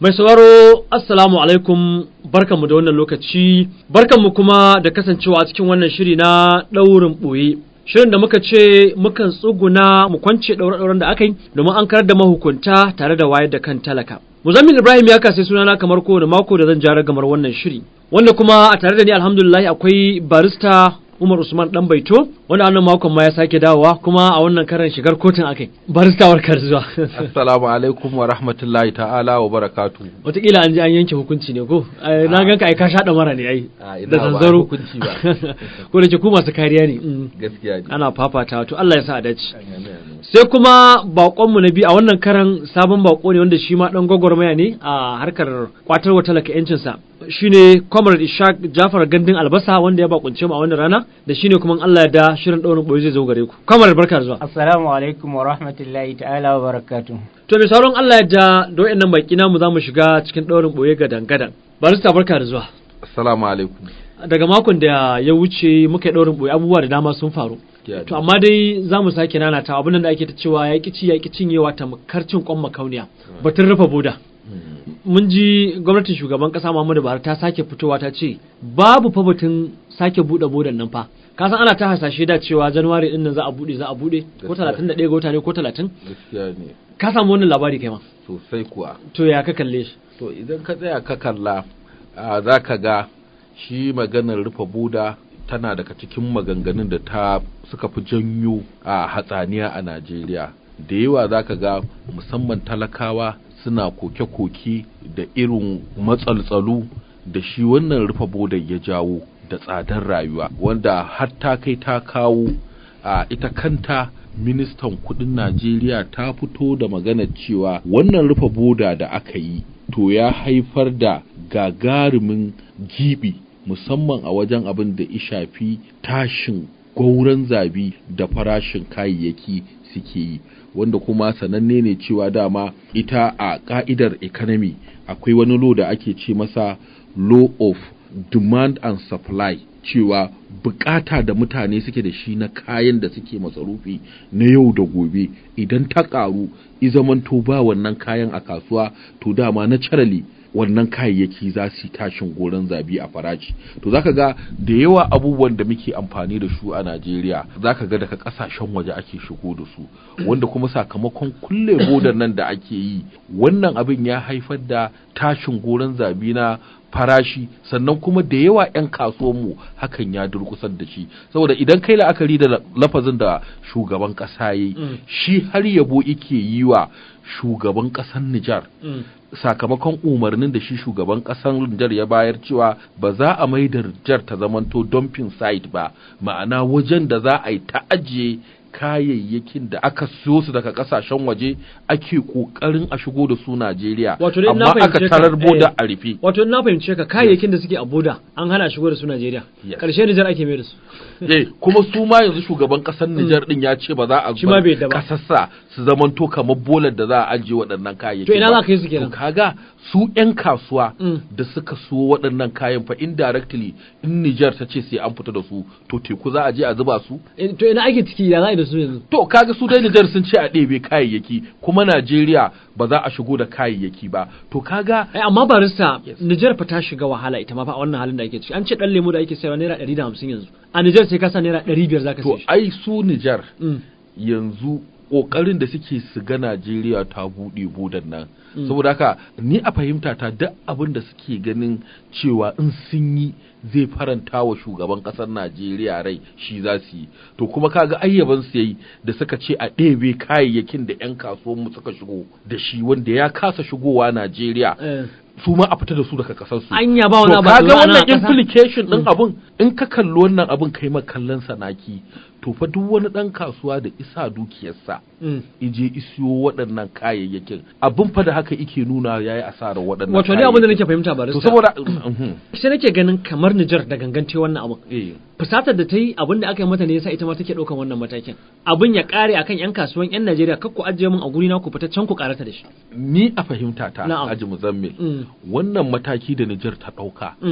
Mai sauraro Assalamu alaikum barkanmu da wannan lokaci barkanmu kuma da kasancewa a cikin wannan shiri na ɗaurin ɓoye. Shirin da muka ce mukan tsuguna mu kwance ɗaure-ɗauren da aka yi domin an karar da mahukunta tare da wayar da kan talaka. Muzammil Ibrahim ya kasai sunana kamar kowane mako da zan jara gamar wannan shiri. Wanda kuma a tare da ni alhamdulillah akwai barista Umar Usman dan Baito wanda wannan makon ma ya sake dawowa kuma a wannan karan shigar kotun akai. Barista warkar zuwa. Assalamu alaikum wa rahmatullahi ta'ala wa barakatu. Wataƙila an ji an yanke hukunci ne ko? Na ganka ai ka shaɗa mara ne ai. Da zanzaro. hukunci ba. Ko da ke ku masu kariya ne. Gaskiya ne. Ana fafata to Allah ya sa a dace. Sai kuma baƙonmu na biyu a wannan karan sabon baƙo ne wanda shi ma ɗan gwagwarmaya ne a harkar kwatarwa talaka 'yancinsa. shine Comrade Ishaq Jafar Gandun Albasa wanda ya bakunce mu a wannan rana da shine kuma Allah ya da shirin daurin boye zai zo gare ku. Comrade barka da zuwa. Assalamu alaikum wa rahmatullahi ta'ala wa barakatuh. To mai sauran Allah ya da da wayannan baki namu zamu shiga cikin daurin boye gadan gadan. Barista barka da zuwa. Assalamu alaikum. Daga makon da ya wuce muka yi daurin boye abubuwa da dama sun faru. To amma dai za mu sake nanata abin da ake ta cewa ya ci ya cinyewa ta karcin kwan makauniya. Batun rufe boda. mun ji gwamnatin shugaban kasa Muhammadu Buhari ta sake fitowa ta ce babu fa batun sake bude bodan nan fa ka san ana ta hasashe da cewa January din nan za a bude za a bude ko 31 ga wata ne ko 30 Gaskiya ne. ka samu wannan labari kai ma Sosai kuwa. to ya ka kalle shi To idan ka tsaya ka kalla a, za ka ga shi maganar rufe buda tana daga cikin maganganun da ta suka fi janyo a hatsaniya a Najeriya. Da yawa za ka ga musamman talakawa suna koke-koke da irin matsaltsalu da shi wannan rufe bodar ya jawo da tsadar rayuwa wanda har ta kai ta kawo a ita kanta ministan kudin Najeriya ta fito da maganar cewa wannan rufe boda da aka yi to ya haifar da gagarumin gibi musamman a wajen abin da ya shafi tashin gauran zabi da farashin kayayyaki suke yi wanda kuma sananne ne cewa dama ita a ka'idar economy akwai wani law da ake ce masa law of demand and supply cewa bukata da mutane suke da shi na kayan da suke matsarufi na yau da gobe idan ta karu izamanto ba wannan kayan a kasuwa to dama naturally wannan kayayyaki za su yi tashin goron zabi a farashi to zaka ga da yawa abubuwan da muke amfani da su a Najeriya zaka ga daga kasashen waje ake shigo da su wanda kuma sakamakon kulle bodar nan da ake yi wannan abin ya haifar da tashin goron zabi na farashi sannan kuma da yawa 'yan kasuwanmu hakan ya durkusar da shi saboda idan kai la'akari da lafazin da shugaban ƙasa yi shi har yabo ike yi wa shugaban ƙasar Nijar sakamakon umarnin da shi shugaban ƙasar Nijar ya bayar cewa ba za a mai da Nijar ta zamanto dumping site ba ma'ana wajen da za a yi ta ajiye kayayyakin da aka siyo su daga kasashen waje ake kokarin a shigo da su Najeriya Wato dai na amma aka fahimce ka, tarar boda eh. a rufe wato in na fahimce ka kayayyakin da suke a boda an hana shigo da su Najeriya Yes. karshe Nijar ake mai da su eh kuma su ma yanzu shugaban kasar Nijar din ya ce ba za a Shi ma bai yadda ba. kasassa su zamanto kamar bolar da za a ajiye waɗannan kayayyaki To ina ba. za ka yi su kenan? to kaga su ƴan kasuwa Mm. da suka so waɗannan kayan fa indirectly in Nijar ta ce sai an fita da su to teku za a je a zuba su Eh, to ina ake ciki ya za a yi da su yanzu To kaga su dai Nijar sun ce a ɗebe kayayyaki kuma Najeriya ba za a shigo da kayayyaki ba. To kaga ai amma barista Yes. Nijar fa ta shiga wahala ita ma fa a wannan halin da ake ciki an ce dan lemo da ake sayarwa naira 150 yanzu a Nijar sai ka sa naira 500 zaka to sai shi ai su Nijar Mm. yanzu ƙoƙarin da suke su ga Najeriya ta buɗe budan nan. Mm. Saboda haka ni a fahimta ta duk abin da suke ganin cewa in sun yi zai faranta wa shugaban ƙasar Najeriya rai shi za su yi. To kuma kaga ayyaban su yayi da suka ce a ɗebe kayayyakin da 'yan kasuwanmu suka shigo da shi wanda ya kasa shigowa Najeriya. Eh. su ma a fita da su daga kasar su Anya ba wani to abu kaga da za a wannan na ƙasa? implication din abun in ka kalli wannan abun kai ma kallon sanaki to fa duk wani dan kasuwa da isa dukiyarsa Mm. ije isiyo waɗannan kayayyakin abin fa da haka ike nuna yayi asarar waɗannan wato ne abin da nake kayayyakin. fahimta to barista saboda mhm, sai nake ganin kamar Nijar da gangance wannan abin eh fusatar da ta yi abin da aka yi mata ne yasa ita ma take ɗaukan wannan matakin abin ya ƙare akan 'yan kasuwan 'yan Najeriya kar ku ajiye min a guri na ku fita can ku ƙarata da shi ni a fahimta ta Na'am. Haji Muzammil Mm. wannan mataki da Nijar ta ɗauka Mm.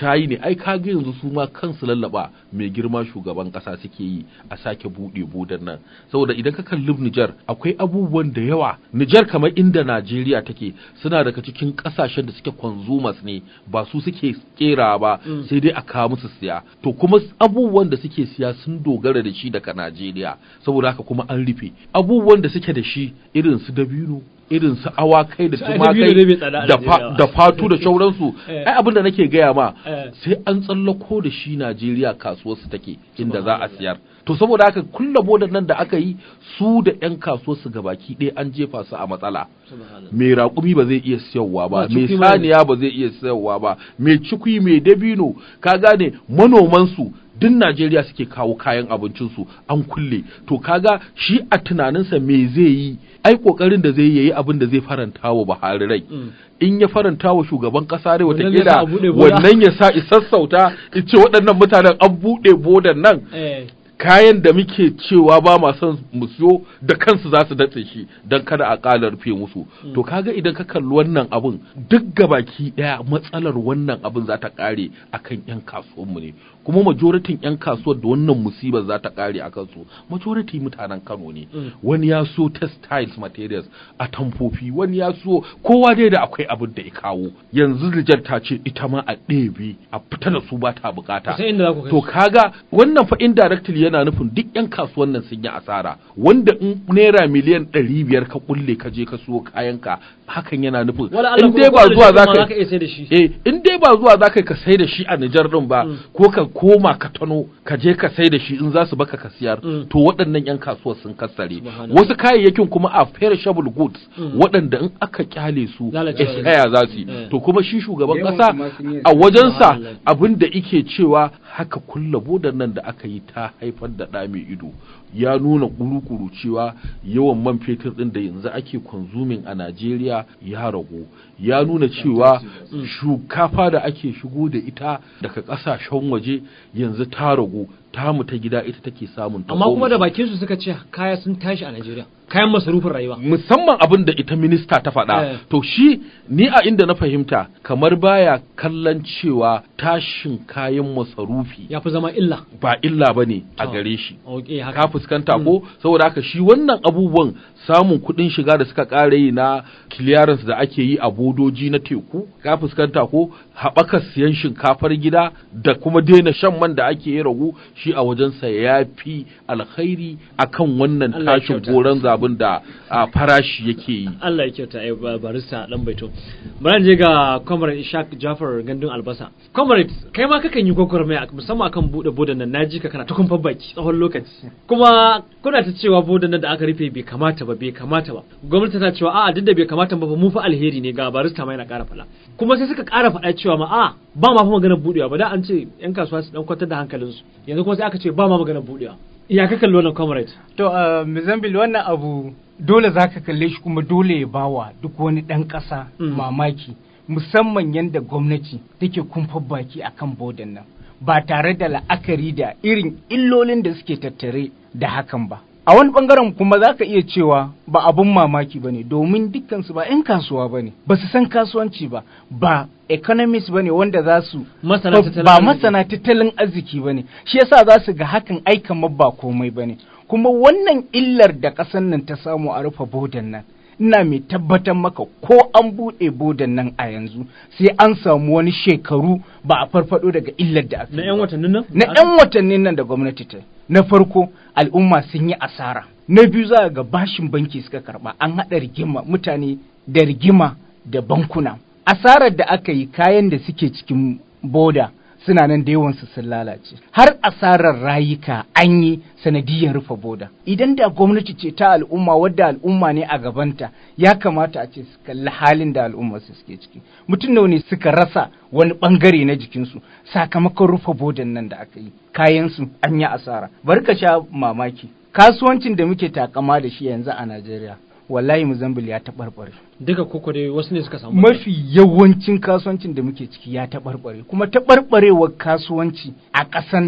ta yi ne ai kaga yanzu su ma kansu lallaba mai girma shugaban kasa suke yi a sake buɗe bodan nan saboda idan ka kalli Nijar akwai abubuwan da yawa Nijar kamar inda Najeriya take suna daga cikin kasashen da suke consumers ne ba su suke kera ba sai dai a kawo musu siya to kuma abubuwan da suke siya sun dogara da shi daga Najeriya saboda haka kuma an rufe abubuwan da suke da shi irin su dabino irin su awakai da Su ai dabino ne bai tsada a tumakai da fa- Najeriya ba. da fatu da sauransu Eh. ai abin da nake gaya ma Eh. sai an tsallako da shi Najeriya kasuwar su take inda za a siyar to saboda haka kulla bodan nan da aka yi su da yan kasuwar su gabaki ɗaya an jefa su a matsala mai raƙumi ba zai iya siyarwa ba Ba, mai cikui ma saniya ba zai iya siyarwa ba mai cikui mai dabino ka gane manoman su duk Najeriya suke kawo kayan abincinsu an kulle to kaga shi a tunaninsa me zai yi ai kokarin da zai yi yayi abin da zai faranta wa Buhari rai in ya faranta wa shugaban kasa rai Wannan zai sa a watakila buɗe boda. wannan ya sa isassauta ce waɗannan mutanen an buɗe bodan nan eh kayan da muke cewa ba ma son mu siyo da kansu za su datse shi don kada a ƙala rufe musu to kaga idan ka kalli wannan abun duk gabaki ɗaya matsalar wannan abun za ta ƙare akan yan kasuwanmu ne kuma majoritin yan kasuwar da wannan musibar za ta ƙare a kansu majority mutanen Kano ne wani ya so textiles materials a tamfofi wani ya so kowa dai da akwai abin da ya kawo yanzu Rijar ta ce ita ma a ɗebe a fita da su ba ta bukata sai inda za ku kai to su. kaga wannan fa indirectly yana nufin duk yan kasuwan nan sun yi asara wanda in naira miliyan ɗari biyar ka kulle ka je ka siyo kayanka hakan yana nufin wala Allah in dai ba zuwa za ka ka iya sai da shi eh in dai ba zuwa za ka ka sai da shi a Nijar din ba ko ka koma ka tano ka je ka sai da shi in za su baka ka siyar Mm. to waɗannan yan kasuwar sun kassare Subhanallah. wasu kayayyakin kuma a perishable goods waɗanda in aka kyale su Lalacewa expire za su yi Eh. to kuma shi shugaban Yawan ƙasa kuma sun yi a wajensa Subhanallah. abin da ike cewa haka kulla bodan nan da aka yi ta haifar da ɗa mai ido ya nuna kuru-kuru cewa yawan man fetur ɗin da yanzu ake konsumin a Najeriya ya ragu ya nuna cewa shukafa da ake shigo da ita daga ƙasashen waje yanzu ta ragu tamu ta gida ita take samun ta amma kuma da goma. bakin su suka ce kaya sun tashi a Najeriya kayan masarufin rayuwa musamman abin da ita minista ta faɗa Eh. to shi ni a inda na fahimta kamar baya kallon cewa tashin kayan masarufi ya fi zama illa ba illa ba ne a To. gare shi okay haka ka fuskanta ko saboda haka shi wannan abubuwan samun kuɗin shiga da suka ƙara yi na clearance da ake yi a bodoji na teku ka fuskanta ko haɓakar siyan shinkafar gida da kuma daina shan man da ake yi ragu shi a wajensa ya fi alkhairi akan wannan Allah ya tashin kyauta. goron zabin da a, farashi yake yi Allah ya kyauta ai ba- barista dan baito bari je ga comrade Ishaq Jafar Gandun Albasa comrade kai ma kakan yi gwagwarmaya musamman akan bude bodan nan naji ka kana ta kumfar baki tsawon lokaci kuma kuna ta cewa bodan nan da aka rufe bai kamata ba bai kamata ba gwamnati ta cewa a'a duk da bai kamata ba fa mu fa alheri ne ga barista ma yana ƙara faɗa kuma sai suka ƙara faɗa cewa ma a ba ma fa maganar budewa ba da an ce yan kasuwa su dan kwantar da hankalinsu yanzu kuma sai aka ce ba ma maganar budewa ya ka kalli wannan comrade To, uh, Mozambique wannan abu dole za ka kalle shi kuma dole ya bawa duk wani ɗan ƙasa Mm. mamaki, musamman yadda gwamnati take kumfar baki a kan bodan nan, ba tare da la'akari da irin illolin da suke tattare da hakan ba. A wani ɓangaren kuma za ka iya cewa ba abun mamaki ba ne, domin dukkansu ba 'yan kasuwa ba ne, ba su san kasuwanci ba, ba economist ba ne wanda za su Masana ba- tattalin ba arziki. masana tattalin arziki ba ne shi yasa za su ga hakan ai kamar ba komai ba ne kuma wannan illar da ƙasar nan ta samu a rufe bodan nan ina mai tabbatar maka ko an buɗe bodan nan a yanzu sai an samu wani shekaru ba a farfado daga illar da aka na yi yan ba. watannin nan na 'yan watannin nan da gwamnati ta yi. na farko al'umma sun yi asara na biyu za a ga bashin banki suka karba an haɗa rigima mutane da rigima da bankuna asarar da aka yi kayan da suke cikin boda suna nan da yawansu sun lalace har asarar rayuka an yi sanadiyar rufe boda idan da gwamnati ce ta al'umma wadda al'umma ne a gabanta ya kamata a ce su kalli halin da al'umma su suke ciki mutum nawa ne suka rasa wani bangare na jikinsu sakamakon rufe bodan nan da aka yi kayansu an yi asara bari ka sha mamaki kasuwancin da muke takama da shi yanzu a najeriya wallahi muzambil ya taɓarɓare duka koko dai wasu ne suka samu mafi yawancin kasuwancin da muke ciki ya taɓarɓare kuma taɓarɓarewar kasuwanci a ƙasan nan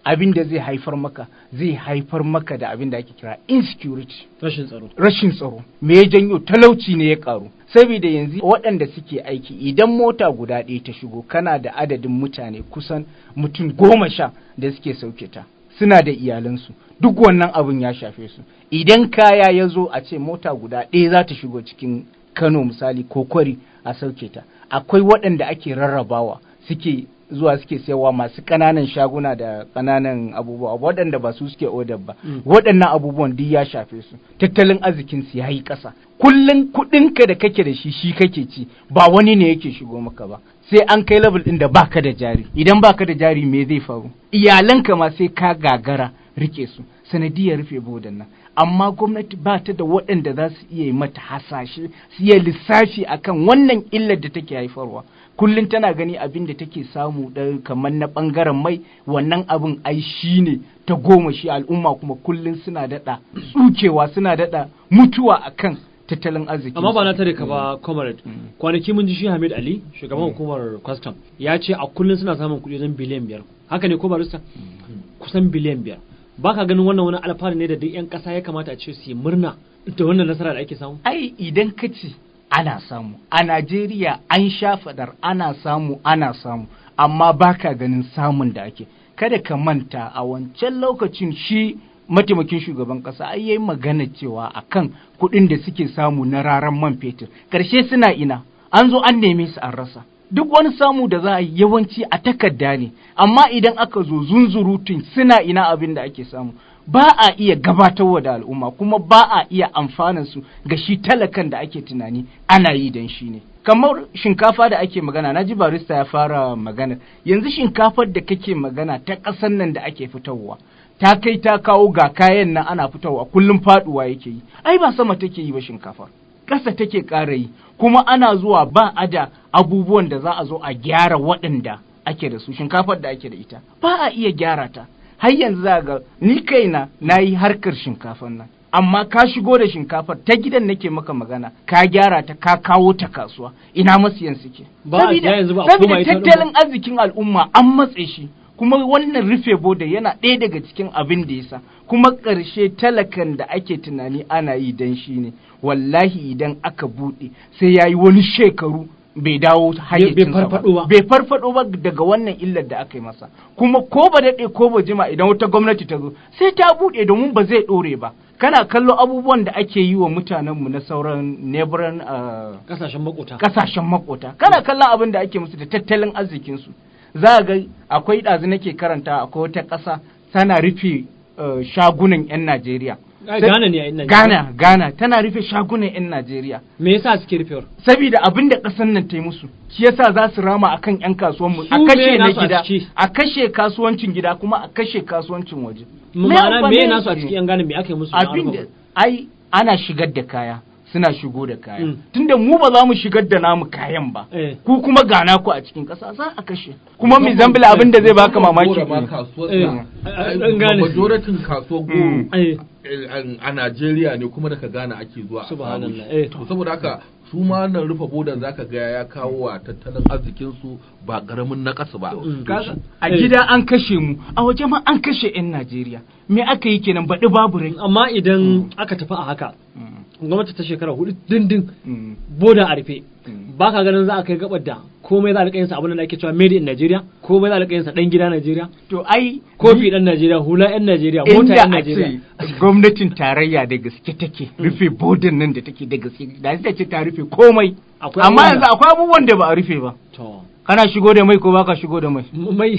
abin da zai haifar maka zai haifar maka da abin da ake kira insecurity rashin tsaro rashin tsaro me ya janyo talauci ne ya karu saboda yanzu waɗanda suke aiki idan mota guda ɗaya ta shigo kana da adadin mutane kusan mutum goma sha da suke sauke ta suna da iyalansu duk wannan abin ya shafe su idan kaya ya zo a ce mota guda ɗaya za ta shigo cikin kano misali ko kwari a sauke ta akwai waɗanda ake rarrabawa suke zuwa suke sayarwa masu ƙananan shaguna da ƙananan abubuwa waɗanda ba su suke odar ba waɗannan abubuwan duk ya shafe su tattalin arzikin su ya yi ƙasa kullum kuɗinka da kake da shi shi kake ci ba wani ne yake shigo maka ba sai an kai level ɗin da baka da jari idan baka da jari me zai faru iyalanka ma sai ka gagara rike su sanadiyar rufe bodan nan amma gwamnati ba ta da waɗanda za su iya yi mata hasashe su iya lissafi akan wannan illar da take haifarwa kullum tana gani abin da take samu da kamar na ɓangaren mai wannan abin ai shi ne ta goma shi al'umma kuma kullum suna daɗa tsukewa suna daɗa mutuwa akan tattalin arziki amma ba na tare ka ba comrade kwanaki mun ji shi Hamid Ali shugaban hukumar custom ya ce a kullum suna samun kuɗi zan biliyan biyar haka ne ko barista kusan biliyan biyar ba ka ganin wannan wani alfahari ne da duk 'yan ƙasa ya kamata a ce su yi murna da wannan nasara da ake samu ai idan ka ce ana samu a Najeriya an sha fadar ana samu ana samu amma baka ganin samun da ake kada ka manta a wancan lokacin shi mataimakin shugaban kasa ai yayi magana cewa akan kuɗin da suke samu na raran man fetur karshe suna ina an zo an neme su an rasa duk wani samu da za a yi yawanci a takarda ne amma idan aka zo zunzurutun suna ina abin da ake samu ba a iya gabatarwa da al'umma kuma ba a iya amfanar su ga shi talakan da ake tunani ana yi don shi ne kamar shinkafa da ake magana na ji barista ya fara magana yanzu shinkafar da kake magana ta ƙasar nan da ake fitarwa ta kai ta kawo ga kayan nan ana fitarwa kullum faduwa yake yi ai ba sama take yi ba shinkafar ƙasa take ƙara yi kuma ana zuwa ba a da abubuwan da za a zo a gyara waɗanda ake da su shinkafar da ake da ita ba a iya gyara ta har yanzu za ga ni kaina na yi harkar shinkafar nan amma ka shigo da shinkafar ta gidan nake maka magana ka gyara ta ka kawo ta kasuwa ina masiyan suke Ba a siya yanzu ba a koma saboda ita ɗin ba. tattalin arzikin al'umma an matse shi kuma wannan rufe boda yana ɗaya daga cikin abin da yasa kuma ƙarshe talakan da ake tunani ana yi dan shi ne wallahi idan aka buɗe sai ya yi wani shekaru bai dawo hayyacinsa ba. farfaɗo ba. bai farfado ba daga wannan illar da aka yi masa kuma ko ba daɗe ko ba jima idan wata gwamnati ta zo sai ta buɗe domin ba zai ɗore ba kana kallo abubuwan da ake yi wa mutanenmu na sauran neighboring uh, kasashen makota kasashen makota kana kallon abin da ake musu da tattalin arzikinsu za a ga akwai ɗazu nake karanta akwai wata ƙasa tana rufe uh, shagunan 'yan Najeriya. Ai, Ghana ne a ina Ghana, Ghana tana rufe shagunan 'yan Najeriya. me yasa suke rufewar Saboda abin da ƙasar nan ta yi musu, shi yasa za su rama akan 'yan kasuwanmu, a Su kashe me na nasu a gida, ciki? a kashe kasuwancin gida kuma a kashe kasuwancin waje. ma'ana amfani me da nasu a su? cikin yan gane me aka yi musu na abin da alfahari? ai ana shigar da kaya suna shigo da kaya Mm. tunda mu ba za mu shigar da namu kayan ba Eh. ku kuma gana ku a cikin ƙasa za a kashe kuma mai zambila abin da zai baka mamaki Gora ma ne. kasuwar Eh, sa. an- an gane. majoratin kasuwar goro Mm. Eh, eh, a Najeriya ne kuma daga Ghana ake zuwa a samu Subhanallah, shi. eh. To saboda haka su ma nan rufe bodan zaka ga ya kawo wa tattalin arzikin su ba karamin nakasa ba. Mm. Kaga, a Eh. gida an kashe mu a waje ma an kashe 'yan Najeriya me aka yi kenan baɗi babu rai amma idan aka tafi a haka gwamnati ta shekara hudu dindin Mm. boda a rufe Mm. ba ka ganin za a kai gabar da komai za a rika yin sa abin da ake cewa made in Nigeria komai za a rika yin sa dan gida Nigeria to ai kofi dan Nigeria hula yan Nigeria mota inda yan a Nigeria ce gwamnatin tarayya da gaske take rufe bodin nan da take da gaske da ita ce ta rufe komai Akwai amma abubuwan yanzu da- akwai abubuwan da ba a rufe ba to kana shigo da mai ko baka shigo da mai m- mai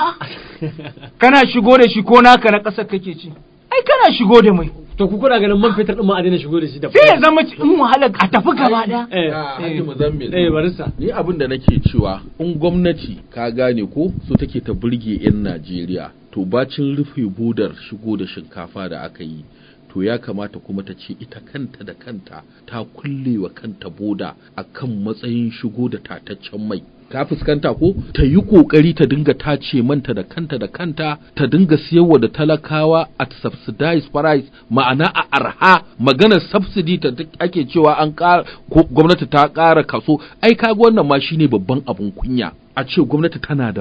kana shigo da shi ko naka na ƙasar kake ci ai kana shigo da mai to ku kuna ganin man fetur din ma a daina shigo da shi da sai ya zama ci- in wahala a tafi gaba ɗaya eh Ah, Hajji Muzammil. eh barista Ni abin da nake cewa in gwamnati ka gane ko so take ta burge 'yan Najeriya to bacin rufe budar shigo da shinkafa da aka yi to ya kamata kuma ta ce ita kanta da kanta ta kulle wa kanta boda akan matsayin shigo da tataccen mai ka fuskanta ko ta yi kokari ta dinga tace manta da kanta da kanta ta dinga siyarwa da talakawa at subsidized price ma'ana a arha maganar subsidy ta ta- ake cewa an ƙara ko gwamnati ta ƙara kaso ai kaga wannan ma shine babban abun kunya a ce gwamnati tana da mai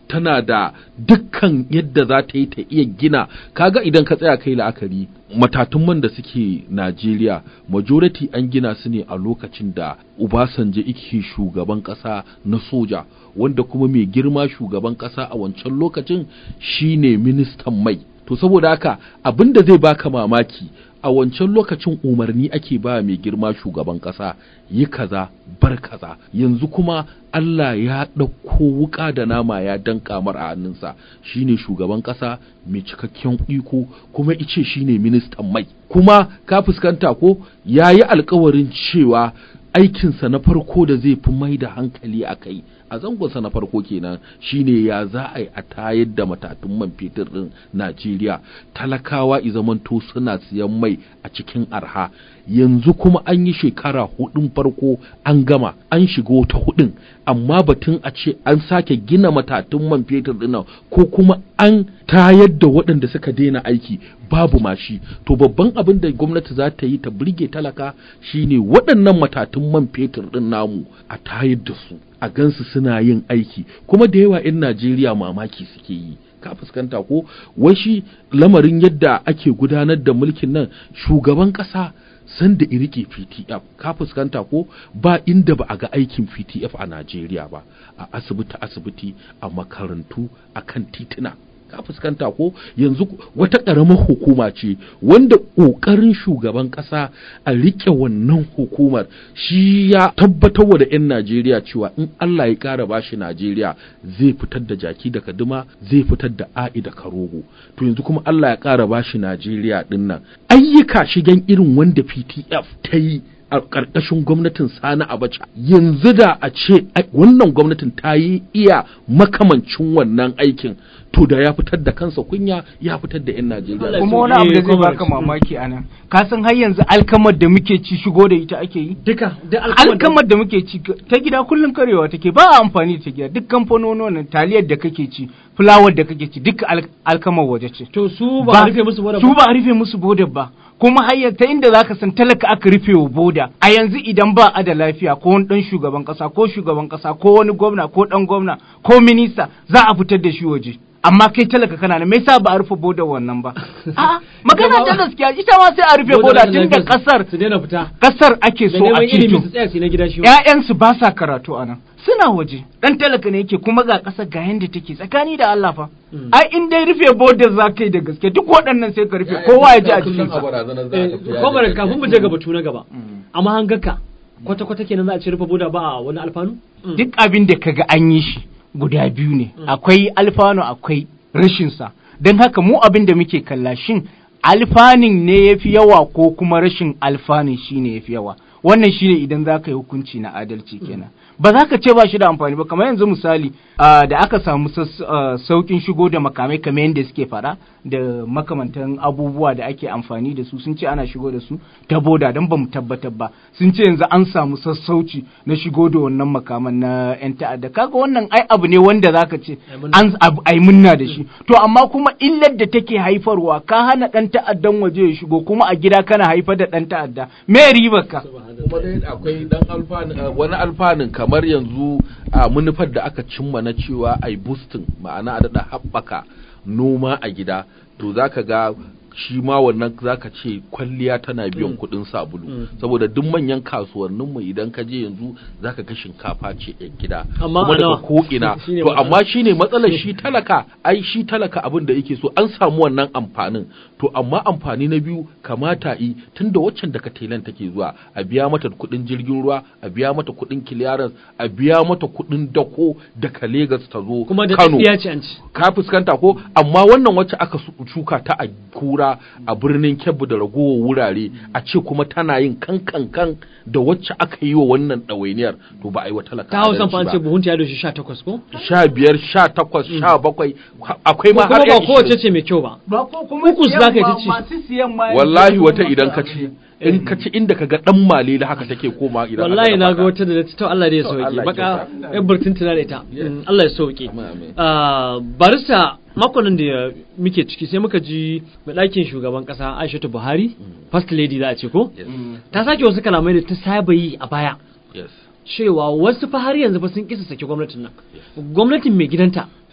tana da dukkan yadda za ta yi ta iya gina kaga idan ka tsaya kai la'akari matatun man da suke Najeriya majority an gina su ne a lokacin da Obasanjo yake shugaban ƙasa na soja wanda kuma mai girma shugaban ƙasa a wancan lokacin shine ministan mai to saboda haka abin da zai baka mamaki a wancan lokacin umarni ake ba mai girma shugaban ƙasa yi kaza bar kaza yanzu kuma Allah ya ɗauko wuƙa da nama ya danka mar a hannunsa shine shugaban ƙasa mai cikakken iko kuma ice shine ministan mai kuma ka fuskanta ko ya yi alkawarin cewa aikinsa na farko da zai fi mai da hankali a kai a zangonsa na farko kenan shine ya za a yi a tayar da matatun man fetur din Najeriya talakawa i zamanto suna siyan mai a cikin arha yanzu kuma an yi shekara hudun farko an gama an shiga wata hudun amma batun a ce an sake gina matatun man fetur dinnan ko kuma an tayar da waɗanda suka daina aiki babu mashi to babban abin da gwamnati za ta yi ta burge talaka shine waɗannan matatun man fetur din namu a tayar da su a gansu suna yin aiki kuma da yawa 'yan Najeriya mamaki suke yi ka fuskanta ko wai shi lamarin yadda ake gudanar da mulkin nan shugaban ƙasa sanda irike PTF ka fuskanta ko ba inda ba a ga aikin PTF a Najeriya ba a asibiti asibiti a makarantu a kan tituna ka fuskanta ko yanzu wata ƙaramar hukuma ce wanda ƙoƙarin shugaban ƙasa a riƙe wannan hukumar shi ya tabbatar da 'yan Najeriya cewa in Allah ya ƙara bashi Najeriya zai fitar da jaki da kaduma zai fitar da a'i da karogo to yanzu kuma Allah ya ƙara bashi Najeriya ɗin nan ayyuka shigen irin wanda PTF ta yi a ƙarƙashin gwamnatin sani abacha yanzu da a ce wannan gwamnatin ta yi iya makamancin wannan aikin to da ya fitar da kansa kunya ya fitar da 'yan Najeriya. kuma wani abu da zai baka mamaki a nan ka san har yanzu alkamar da muke ci shigo da ita ake yi duka da alkamar da muke ci ta gida kullum karewa take ba a amfani da ta gida duk kamfanonin taliyar da kake ci fulawar da kake ci duka alkamar waje ce to su ba a rufe musu boda su ba a rufe musu boda ba kuma hanyar ta inda zaka san talaka aka rufe wa boda a yanzu idan ba a da lafiya ko wani dan shugaban kasa ko shugaban kasa ko wani gwamna ko dan gwamna ko minista za a fitar da shi waje amma kai talaka kana nan me yasa ba a rufe boda wannan ba a'a magana ta gaskiya ita ma sai a rufe boda tun da kasar su daina fita kasar ake so a ilimi ceto su tsaya su na gida shi ƴaƴansu ba sa karatu a nan suna waje dan talaka ne yake kuma ga ƙasar ga yanda take tsakani da Allah fa ai in dai rufe bodar za ka yi da gaske duk waɗannan sai ka rufe kowa ya ji a cikin sa Kwamar kafin mu je ga batu na gaba amma hangaka kwata-kwata kenan za a ce rufe boda ba a wani alfanu duk abin da kaga an yi shi guda biyu ne akwai alfanu akwai rashin sa don haka mu abin da muke kalla shin alfanin ne yafi yawa ko kuma rashin alfanin shine yafi yawa wannan shine idan za ka yi hukunci na adalci kenan ba za ka ce ba shi da amfani ba kamar yanzu misali da aka samu saukin shigo da makamai kamar yadda suke fara da makamantan abubuwa da ake amfani da su sun ce ana shigo da su ta boda don ba mu tabbatar ba sun ce yanzu an samu sassauci na shigo da wannan makaman na yan ta'adda kaga wannan ai abu ne wanda zaka ce an ai munna da shi to amma kuma illar da take haifarwa ka hana dan ta'addan waje ya shigo kuma a gida kana haifar da dan ta'adda me ribar ka kuma dai akwai dan alfanin wani alfanin kamar yanzu a manufar da aka cimma na cewa ai boosting ma'ana a daɗa haɓaka noma a gida to zaka ga shi ma wannan zaka ce kwalliya tana biyan kuɗin sabulu saboda duk manyan kasuwannin mu idan ka je yanzu zaka ga shinkafa ce yan gida Amma kuma a daga nawa? ko ina Shine to matsala. amma shine matsalar shi talaka ai shi talaka abin da yake so an samu wannan amfanin to amma amfani na biyu kamata yi tunda waccan daga telan take zuwa a biya mata kuɗin jirgin ruwa a biya mata kuɗin clearance a biya mata kuɗin dako daga Lagos ta zo kuma da Kano tsiya ce an ci ka fuskanta ko amma wannan wacce aka su- shuka ta a kura a birnin kebbi da ragowar wurare a ce kuma tana yin kan kan kan da wacce aka yi wa wannan ɗawainiyar to ba a yi wa talaka ta hausa fa an adalci ce ba. buhunta ya doshi 18 ko sha biyar sha takwas sha bakwai akwai ma kuma har ba yan kowace ishirin. ce mai kyau ba ba ko kuma Uku siyan za ka yi ma- ta ci. masu siyan ma wallahi yanzu wata kuma idan masu ka ci in ka ci inda ka ga dan malele haka take koma idan wallahi aka na dafa ga ta. wata da na ci to Allah da ya To, sauke Allah ya baka kyauta. yan burtun tana da ita Yes. Mm, Allah ya sauke Amin, amin. Ah, barista makonin da muke ciki sai muka ji mai ɗakin shugaban ƙasa Aishatu Buhari first lady za a ce ko Yes. ta sake wasu kalamai da ta saba yi a baya Yes. cewa wasu fa har yanzu fa sun kisa saki gwamnatin nan gwamnatin mai gidanta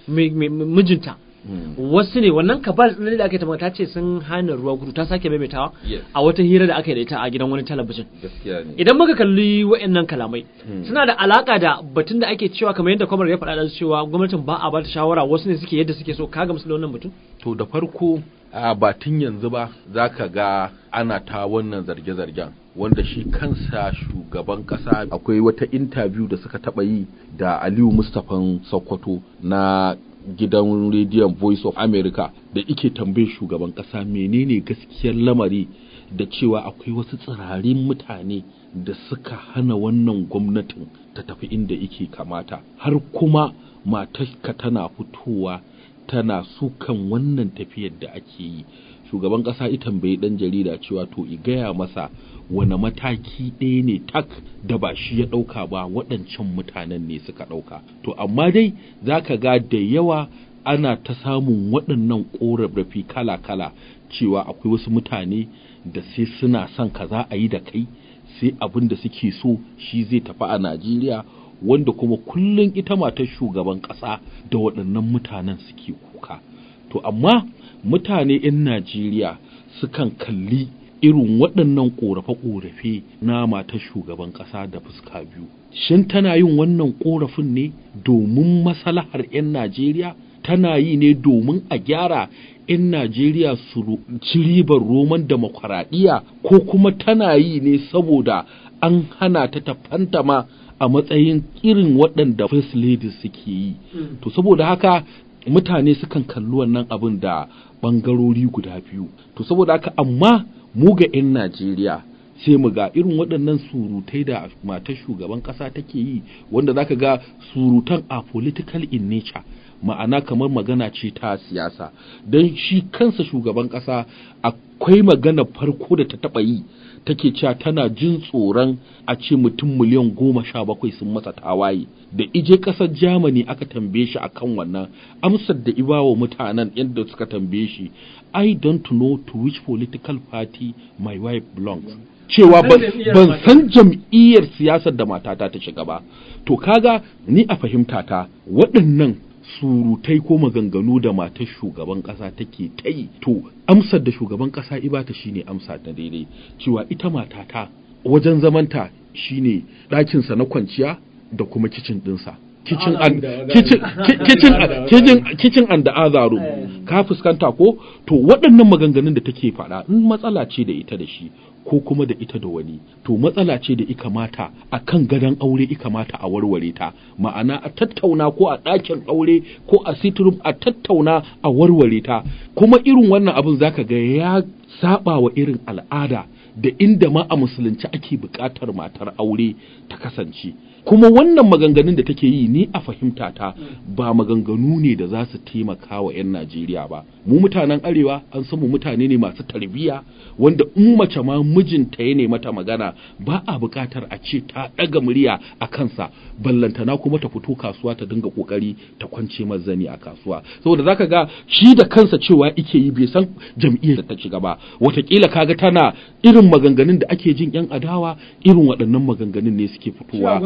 mi- mi- mi- mijinta wasu ne wannan kabal ɗin da aka yi ta ta ce sun hana ruwa gudu ta sake maimaitawa Yes. a wata hira da aka yi da ita a gidan wani talabijin gaskiya ne idan muka kalli wa'annan kalamai suna da alaka da batun da ake cewa kamar yadda kwamar ya faɗa da cewa gwamnatin ba a ba ta shawara wasu ne suke yadda suke so ka gamsu da wannan batun to da farko a batun yanzu ba za ka ga ana ta wannan zarge-zargen wanda shi kansa shugaban kasa akwai wata interview da suka taba yi da aliyu mustapha sokoto na gidan rediyon voice of america da ike tambaye shugaban kasa menene gaskiyar lamari da cewa akwai wasu tsirarin mutane da suka hana wannan gwamnatin ta tafi inda ike kamata har kuma matarka tana fitowa tana sukan wannan tafiyar da ake yi shugaban ƙasa ita tambayi ɗan jarida cewa to i gaya masa wane mataki ɗaya ne tak da ba shi ya ɗauka ba waɗancan mutanen ne suka ɗauka to amma dai za ka ga da yawa ana ta samun waɗannan ƙorafi kala-kala cewa akwai wasu mutane da sai suna son kaza a yi da kai sai abin da suke so shi zai tafi a Najeriya wanda kuma kullum ita matar shugaban ƙasa da waɗannan mutanen suke kuka. To amma mutane 'yan Najeriya sukan kalli irin waɗannan ƙorafe-ƙorafe na matar shugaban ƙasa da fuska biyu. Shin tana yin wannan ƙorafin ne domin maslahar 'yan Najeriya? Tana yi ne domin a gyara 'yan Najeriya su ro- ci ribar roman demokaraɗiyya ko kuma tana yi ne saboda an hana ta ta fantama a matsayin irin waɗanda first ladies suke yi. To saboda haka mutane sukan kalli wannan abin da ɓangarori guda biyu. To saboda haka amma mu ga 'yan Najeriya sai mu ga irin waɗannan surutai da matar shugaban ƙasa take yi wanda zaka ga surutan a political in nature ma'ana kamar magana ce ta siyasa don shi kansa shugaban ƙasa akwai magana farko da ta taɓa yi take cewa tana jin tsoron a ce mutum miliyan goma sha bakwai sun masa tawaye da ije ƙasar germany aka tambaye shi akan wannan amsar da ibawa mutanen yadda suka tambaye shi i don't know to which political party my wife belongs cewa ban ban san jam'iyyar siyasar da matata ta shiga ba to kaga ni a fahimta ta waɗannan surutai ko maganganu da matar shugaban ƙasa take ta yi to amsar da shugaban ƙasa ibata shine amsa ta daidai cewa ita matata wajen zamanta shine ɗakinsa na kwanciya da kuma kicin ɗinsa kitchen and kitchen kitchen kitchen kitchen and the other room ka fuskanta ko to waɗannan maganganun da take faɗa in matsala ce da ita da shi ko kuma da ita da wani to matsala ce da ika mata a kan gadon aure ika mata a warware ta ma'ana a tattauna ko a ɗakin aure ko a sitrum a tattauna a warware ta kuma irin wannan abin zaka ga ya saba wa irin al'ada da inda ma a musulunci ake buƙatar matar aure ta kasance kuma wannan maganganun da take yi ni a fahimta ta ba maganganu ne da za su taimaka wa 'yan Najeriya ba mu mutanen arewa an san mu mutane ne masu tarbiyya wanda in mace ma mijinta ya ne mata magana ba a buƙatar a ce ta ɗaga murya a kansa ballantana kuma ta fito kasuwa ta dinga ƙoƙari ta kwance mazani a kasuwa saboda zaka ga shi da kansa cewa ike yi bai san jam'iyyar da ta shiga ba watakila kaga tana irin maganganun da ake jin 'yan adawa irin waɗannan maganganun ne suke fitowa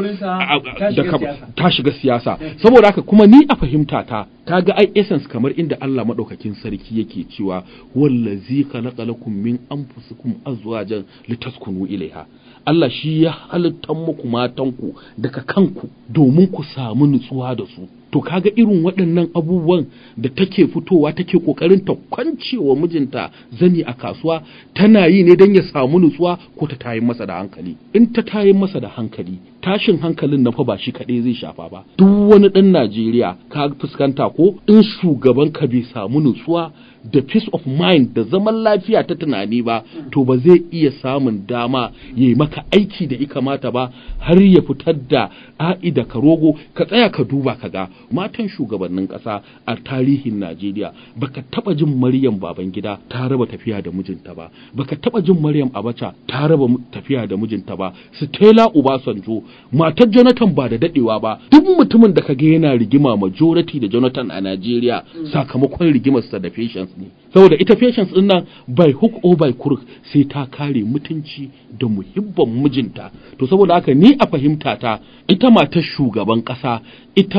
ta shiga siyasa saboda haka kuma ni a fahimta ta kaga ai essence kamar inda Allah madaukakin sarki yake cewa wallazi khalaqa lakum min anfusikum azwajan litaskunu ilaiha Allah shi ya halittar muku matanku daga kanku domin ku samu nutsuwa da su to kaga irin waɗannan abubuwan da take fitowa take ƙoƙarin ta kwancewa mijinta zani a kasuwa tana yi ne don ya samu nutsuwa ko ta tayin masa da hankali in ta tayin masa da hankali tashin hankalin na fa ba shi kaɗai zai shafa ba duk wani ɗan Najeriya ka fuskanta ko in shugaban ka bai samu nutsuwa da peace of mind da zaman lafiya ta tunani ba to ba zai iya samun dama ya yi maka aiki da ikamata ba har ya fitar da a'i da karogo ka tsaya ka duba ka ga matan shugabannin ƙasa a tarihin Najeriya baka taba jin Maryam Babangida ta raba tafiya da mijinta ba baka taba jin Maryam Abacha ta raba tafiya da mijinta ba Stella Obasanjo matar Jonathan ba da dadewa ba duk mutumin da kaga yana rigima majority da Jonathan a Najeriya sakamakon rigimarsa da patience ne saboda ita patience din nan by hook or by crook sai ta kare mutunci da muhibban mijinta to saboda haka ni a fahimta ta ita matar shugaban ƙasa ita ma haka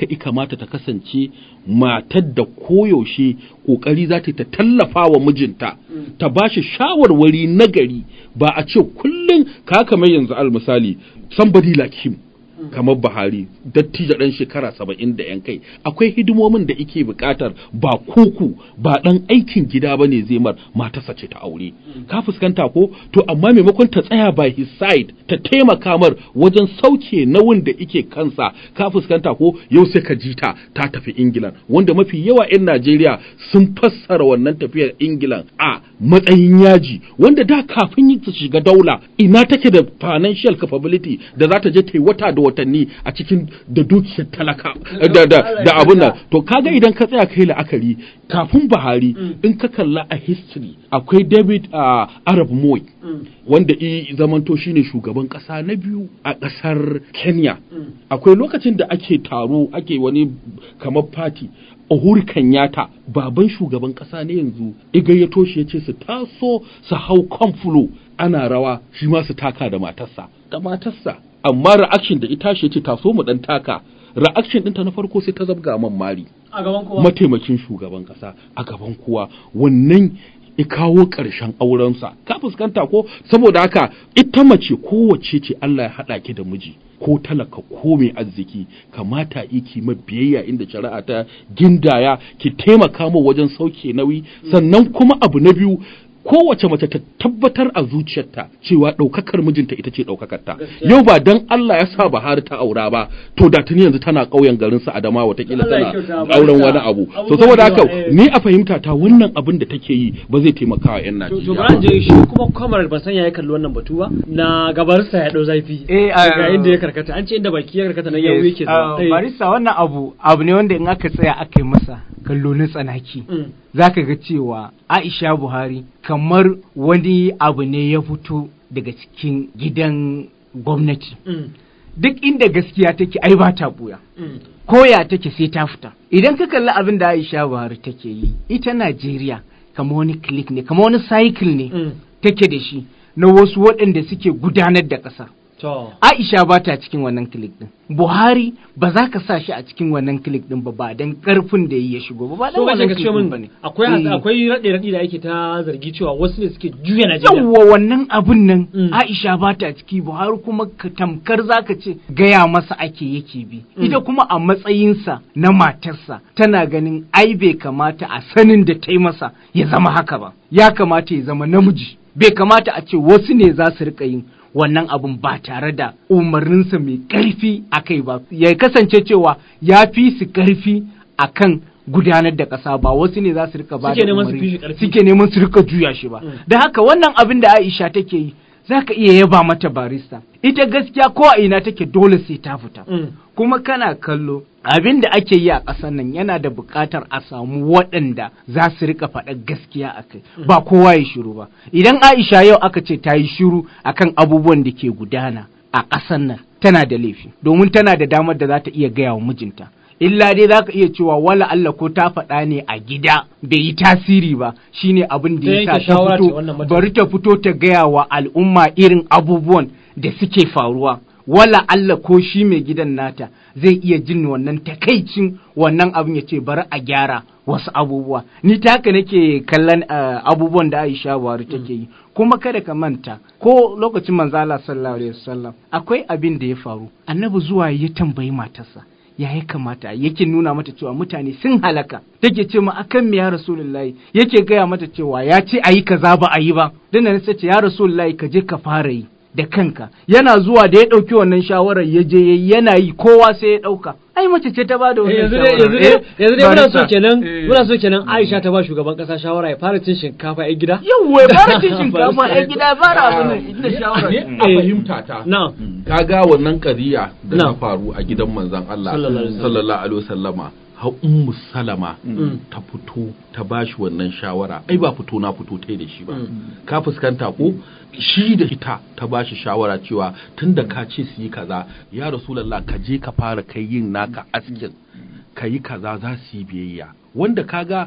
i kamata ta kasance matar da koyaushe kokari za ta tallafa wa mijinta ta ba shi shawarwari nagari ba a ce kullum ka kamar yanzu al misali somebody like him kamar Buhari dattijo ɗan shekara saba'in da yan kai akwai hidimomin da ike buƙatar ba kuku ba ɗan aikin gida ba ne zai mar matarsa ce ta aure ka fuskanta ko to amma maimakon ta tsaya by his side ta taimaka mar wajen sauke nauyin da ike kansa ka fuskanta ko yau sai ka ji ta ta tafi Ingila wanda mafi yawa 'yan Najeriya sun fassara wannan tafiyar Ingila a matsayin yaji wanda da kafin yi ta shiga daula ina take da financial capability da za ta je ta yi wata da watanni a cikin da dukiyar talaka da da da abun nan to kaga idan ka tsaya kai la'akari kafin Buhari in ka kalla a history akwai David uh, Arab Moi wanda i zamanto shine shugaban kasa na biyu a kasar Kenya akwai lokacin da ake taro ake wani kamar party Uhuru Kenyatta baban shugaban kasa ne yanzu igayyato shi yace su taso su hau konfulo ana rawa shi ma su taka da matarsa da matarsa amma reaction da ita shi yace taso mu dan taka reaction ɗinta na farko sai ta zabga man mari a gaban kowa mataimakin shugaban kasa a gaban kowa wannan ya kawo ƙarshen aurensa ka fuskanta ko saboda haka ita mace kowace ce Allah ya haɗa ki da miji ko talaka ko mai arziki kamata iki ma biyayya inda shari'a ta gindaya ki taimaka mu wajen sauke nauyi sannan kuma abu na biyu kowace mace ta tabbatar a zuciyarta cewa ɗaukakar mijinta ita ce ɗaukakarta yau ba dan Allah ya sa Buhari ta aura ba to da tuni yanzu tana ƙauyen garin su Adama watakila Allah ya tana kyauta, auren barka. wani abu to Abubuwan saboda da haka yawa, eh. ni a fahimta ta wannan abin da take yi ba zai taimaka wa 'yan to to Najeriya bari ba. je shi kuma kwamar ban san ya kalli wannan batu ba na gabarsa ya dau zafi Eh, a- ga inda ya karkata an ce inda baki ya karkata nan yawo yake zuwa Uh, barista wannan abu abu ne wanda in aka tsaya aka yi masa kallo na tsanaki Mm. zaka ga cewa Aisha Buhari kamar wani abu ne ya fito daga cikin gidan gwamnati Mm. duk inda gaskiya take ai ba ta buya Mm. koya take sai ta fita idan ka kalli abin da Aisha Buhari take yi ita Najeriya kamar wani click ne kamar wani cycle ne Mm. take da shi na wasu waɗanda suke gudanar da ƙasa to Aisha ba ta cikin wannan click din. Buhari ba za ka sa shi a cikin wannan click din ba ba dan karfin da ya shigo ba ba dan so kace wannan ka ce click din min bane. akwai Eh. akwai rade rade da ake ta zargi cewa wasu ne suke juya Najeriya yawwa wannan abun nan Mm. Aisha ba ta ciki Buhari kuma ka tamkar zaka ce gaya masa ake yake bi Mm. ita kuma a matsayinsa na matarsa tana ganin ai bai kamata a sanin da ta yi masa ya zama haka ba ya kamata ya zama namiji bai kamata a ce wasu ne za su rika yin wannan abun ba tare da umarninsa mai ƙarfi a kai ba ya kasance cewa ya fi su ƙarfi a kan gudanar da ƙasa ba wasu ne za su rika ba Suke da neman su umarni. fi shi ƙarfi. suke neman su rika juya shi ba Mm. da haka wannan abin da Aisha take yi za ka iya yaba mata barista ita gaskiya ko a ina take dole sai ta fita Mm. kuma kana kallo abin da ake yi a ƙasar nan yana da buƙatar a samu waɗanda za su rika faɗa gaskiya a kai ba kowa ya shiru ba idan Aisha yau aka ce ta yi shiru akan abubuwan da ke gudana a ƙasar nan tana da laifi domin tana da damar da za ta iya gaya wa mijinta illa dai za ka iya cewa wala Allah ko ta faɗa ne a gida bai yi tasiri ba shine abin da Ta ya sa yanke ta shawara ce fito wannan mataki. bari ta fito ta gaya wa al'umma irin abubuwan da suke faruwa wala Allah ko shi mai gidan nata zai iya jin wannan takaicin wannan abin ya ce bari a gyara wasu abubuwa ni ta haka nake kallon uh, abubuwan da Aisha Buhari take yi kuma kada ka manta ko lokacin manzala sallallahu alaihi wasallam akwai abin da ya faru annabi zuwa ya tambayi matarsa ya ya kamata yake nuna mata cewa mutane sun halaka take ce ma akan me ya rasulullahi yake gaya mata cewa ya ce ayi kaza ba a yi ba dan nan sai ce ya rasulullahi ka je ka fara yi da kanka yana zuwa da ya ɗauki wannan shawarar ya je yayi yana yi kowa sai ya ɗauka ai mace ce ta ba da Eh, wannan yanzu dai shawarar yanzu dai Eh, yanzu dai muna so barista. kenan Eh. muna so kenan Aisha ta ba shugaban kasa shawara ya fara cin shinkafa a gida yawwa ya fara cin shinkafa a gida ya fara abin nan ita shawarar ne a Eh. fahimta ta na'am kaga wannan kadiya da Na. ta faru a gidan manzon Allah Sallallahu alaihi wasallam. sallallahu alaihi wasallama har ummu salama Mm. ta fito ta bashi wannan shawara ai ba fito na fito tai da shi ba Mm. ka fuskanta ko shi da ita ta bashi shawara cewa tunda ka ce su yi kaza ya rasulullah ka je ka fara kai yin naka askin ka yi kaza za su yi biyayya wanda kaga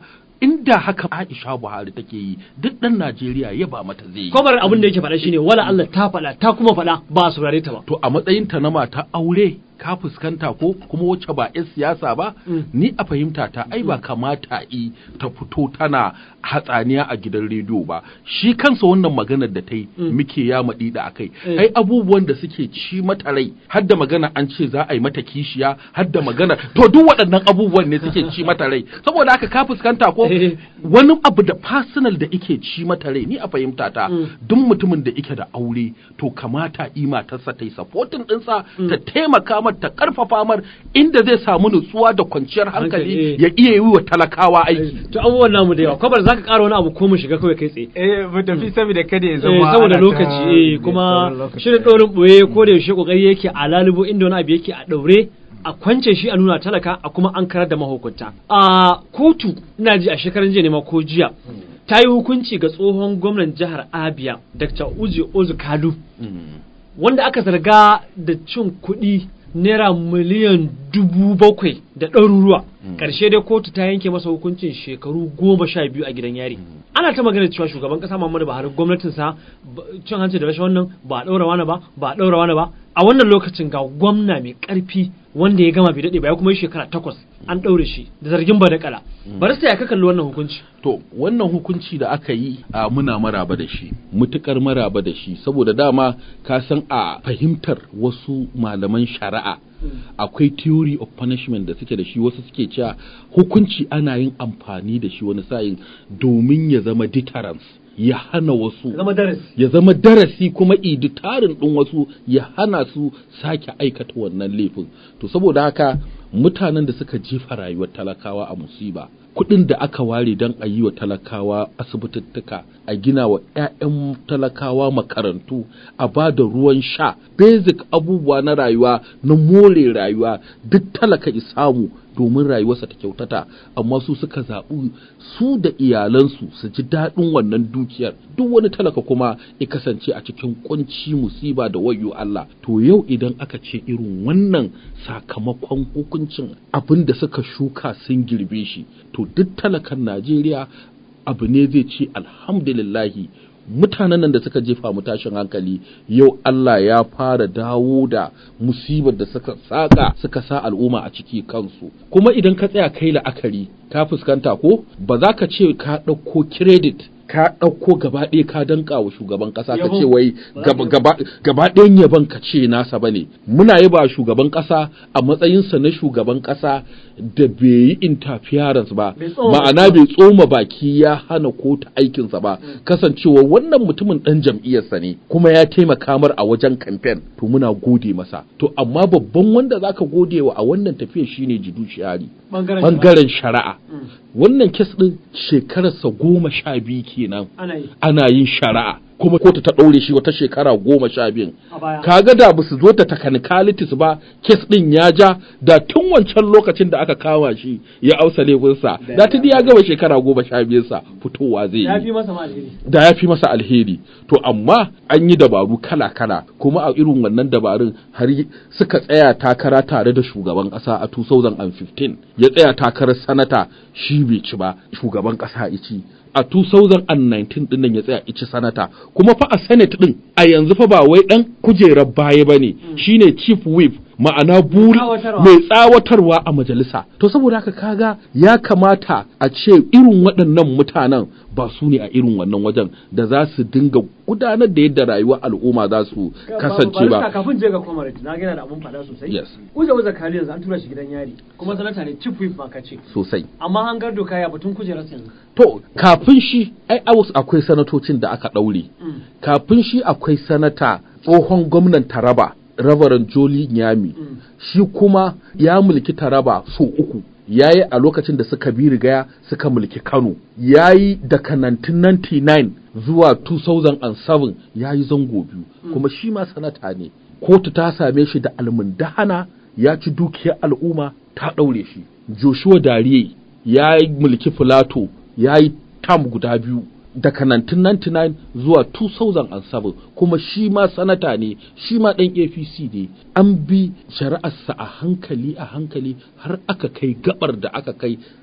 inda haka Aisha Buhari take yi duk ɗan Najeriya ya ba mata zai yi Kwamar abin da yake faɗa shine wala Allah ta faɗa ta kuma faɗa ba a saurare ta ba. to a matsayinta na mata aure ka fuskanta ko kuma wacce ba 'yan siyasa ba Mm. ni a fahimta ta ai ba kamata i ta fito tana hatsaniya a gidan rediyo ba shi kansa wannan maganar da ta yi Mm. muke ya maɗi da akai Eh. ai abubuwan da suke ci mata rai har da magana an ce za a yi mata kishiya har da magana to duk waɗannan abubuwan ne suke ci mata rai saboda haka ka fuskanta ko Eh. wani abu da personal da ike ci mata rai ni a fahimta ta Mm. duk mutumin da ike da aure to kamata i matarsa ta yi supporting ɗinsa Mm. ta taimaka mar ta karfafa mar inda zai samu nutsuwa da kwanciyar Hankali, hankali eh. ya iya yi wa talakawa aiki To abubuwan namu da yawa. Kwamar za ka ƙara wani abu ko mu shiga kawai kai tsaye. eh mu tafi saboda kada ya Eh, zama saboda ana ta- lokaci eh, kuma sauran lokaci. shirin ɗorin ɓoye ko da yaushe ƙoƙari yake a lalubo inda wani abu yake a ɗaure a kwance shi a nuna talaka a kuma an karar da mahukunta a kotu ina ji a shekaran jiya ne ma ko jiya ta yi hukunci ga tsohon gwamnan jihar abia dr uzi ozu kalu wanda aka zarga da cin kuɗi naira miliyan dubu bakwai da ɗaruruwa ƙarshe dai kotu ta yanke masa hukuncin shekaru goma sha biyu a gidan yari ana ta magana cewa shugaban ƙasa Muhammadu Buhari gwamnatinsa ba- cin hanci da rashin wannan ba a ɗaura wani ba ba a ɗaura wani ba a wannan lokacin ga gwamna mai ƙarfi wanda ya gama bai daɗe ba ya kuma yi shekara takwas an ɗaure shi da zargin ba da kala barista ya ka kalli wannan hukunci to wannan hukunci da aka yi a muna maraba da shi mutukar maraba da shi saboda dama ka san a fahimtar wasu malaman shari'a akwai theory of punishment da suke da shi wasu suke cewa hukunci ana yin amfani da shi wani sa'in domin ya zama deterrence ya hana wasu zama darasi ya zama darasi kuma iditarin ɗin wasu ya hana su sake aikata wannan laifin to saboda haka mutanen da suka jefa rayuwar talakawa a musiba kuɗin da aka ware don a yi wa talakawa asibitittuka a gina wa 'ya'yan talakawa makarantu a ba da ruwan sha basic abubuwa na rayuwa na more rayuwa duk talaka isamu domin rayuwarsa ta kyautata amma su suka zaɓi su da iyalansu su ji daɗin wannan dukiyar duk wani talaka kuma ya kasance a cikin kunci musiba da wayo Allah to yau idan aka ce irin wannan sakamakon hukuncin abin da suka shuka sun girbe shi to duk talakan Najeriya abu ne zai ce alhamdulillahi mutanen nan da suka jefa mu tashin hankali yau Allah ya fara dawo da musibar da suka saka suka sa al'umma a ciki kansu kuma idan ka tsaya kai la'akari ka fuskanta ko ba za ka ce ka ɗauko credit ka ɗauko gaba ɗaya ka danka wa shugaban ƙasa ka Yabo. ce wai gaba gaba gaba ɗayan yaban ka ce nasa bane muna yaba shugaban ƙasa a matsayinsa na shugaban ƙasa da bai yi interference ba Bai tsoma ma'ana bai tsoma baki ya hana kotu aikinsa ba kasancewa wannan mutumin ɗan jam'iyyarsa ne kuma ya taimaka mar a wajen kamfen to muna gode masa to amma babban wanda zaka gode wa a wannan tafiyar shine judiciary bangaren bangaren shari'a Mm. wannan kes ɗin shekararsa goma sha biyu kenan ana yi ana yin shari'a kuma kotu ta ɗaure shi wata shekara goma sha biyun a baya kaga da ba su zo ta technicalities ba kes ɗin ya ja da tun wancan lokacin da aka kama shi ya ausa laifinsa da tuni ya gama shekara goma sha biyunsa fitowa zai ya yi fi masa ma alheri da ya fi masa alheri to amma an yi dabaru kala-kala kuma a irin wannan dabarun har yi- suka tsaya takara tare da shugaban ƙasa a 2015 ya tsaya takarar sanata shi bai ci ba shugaban ƙasa ya ci a 2019 din nan ya tsaya ici sanata kuma fa a senate din a yanzu fa ba wai dan kujerar baya bane shine chief whip ma'ana buri Tsawatarwa. mai tsawatarwa a majalisa to saboda haka kaga ya kamata a ce irin waɗannan mutanen ba su ne a irin wannan wajen da za su dinga gudanar da yadda rayuwar al'umma za su kasance Barista, ba kafin je ga comrade na gina da abun fada sosai Yes. uza uza kali yanzu an tura shi gidan yari kuma sanata ne chief whip ma kace sosai amma an gar doka ya batun kujerar yanzu to kafin shi ai awus akwai sanatocin da aka ɗaure Mm. kafin shi akwai sanata tsohon gwamnan taraba Reverend Joli Nyami Mm. shi kuma ya mulki Taraba so uku ya yi a lokacin da suka bi rigaya suka mulki Kano ya yi daga 1999 zuwa 2007 ya yi zango biyu kuma shi ma sanata ne kotu ta same shi da almundahana ya ci dukiyar al'umma ta ɗaure shi Joshua Dariye ya yi mulki Filato ya yi tam guda biyu daga 1999 zuwa 2007 kuma shi ma sanata ne shi ma ɗan apc ne an bi shari'arsa a hankali a hankali har aka kai gabar da aka kai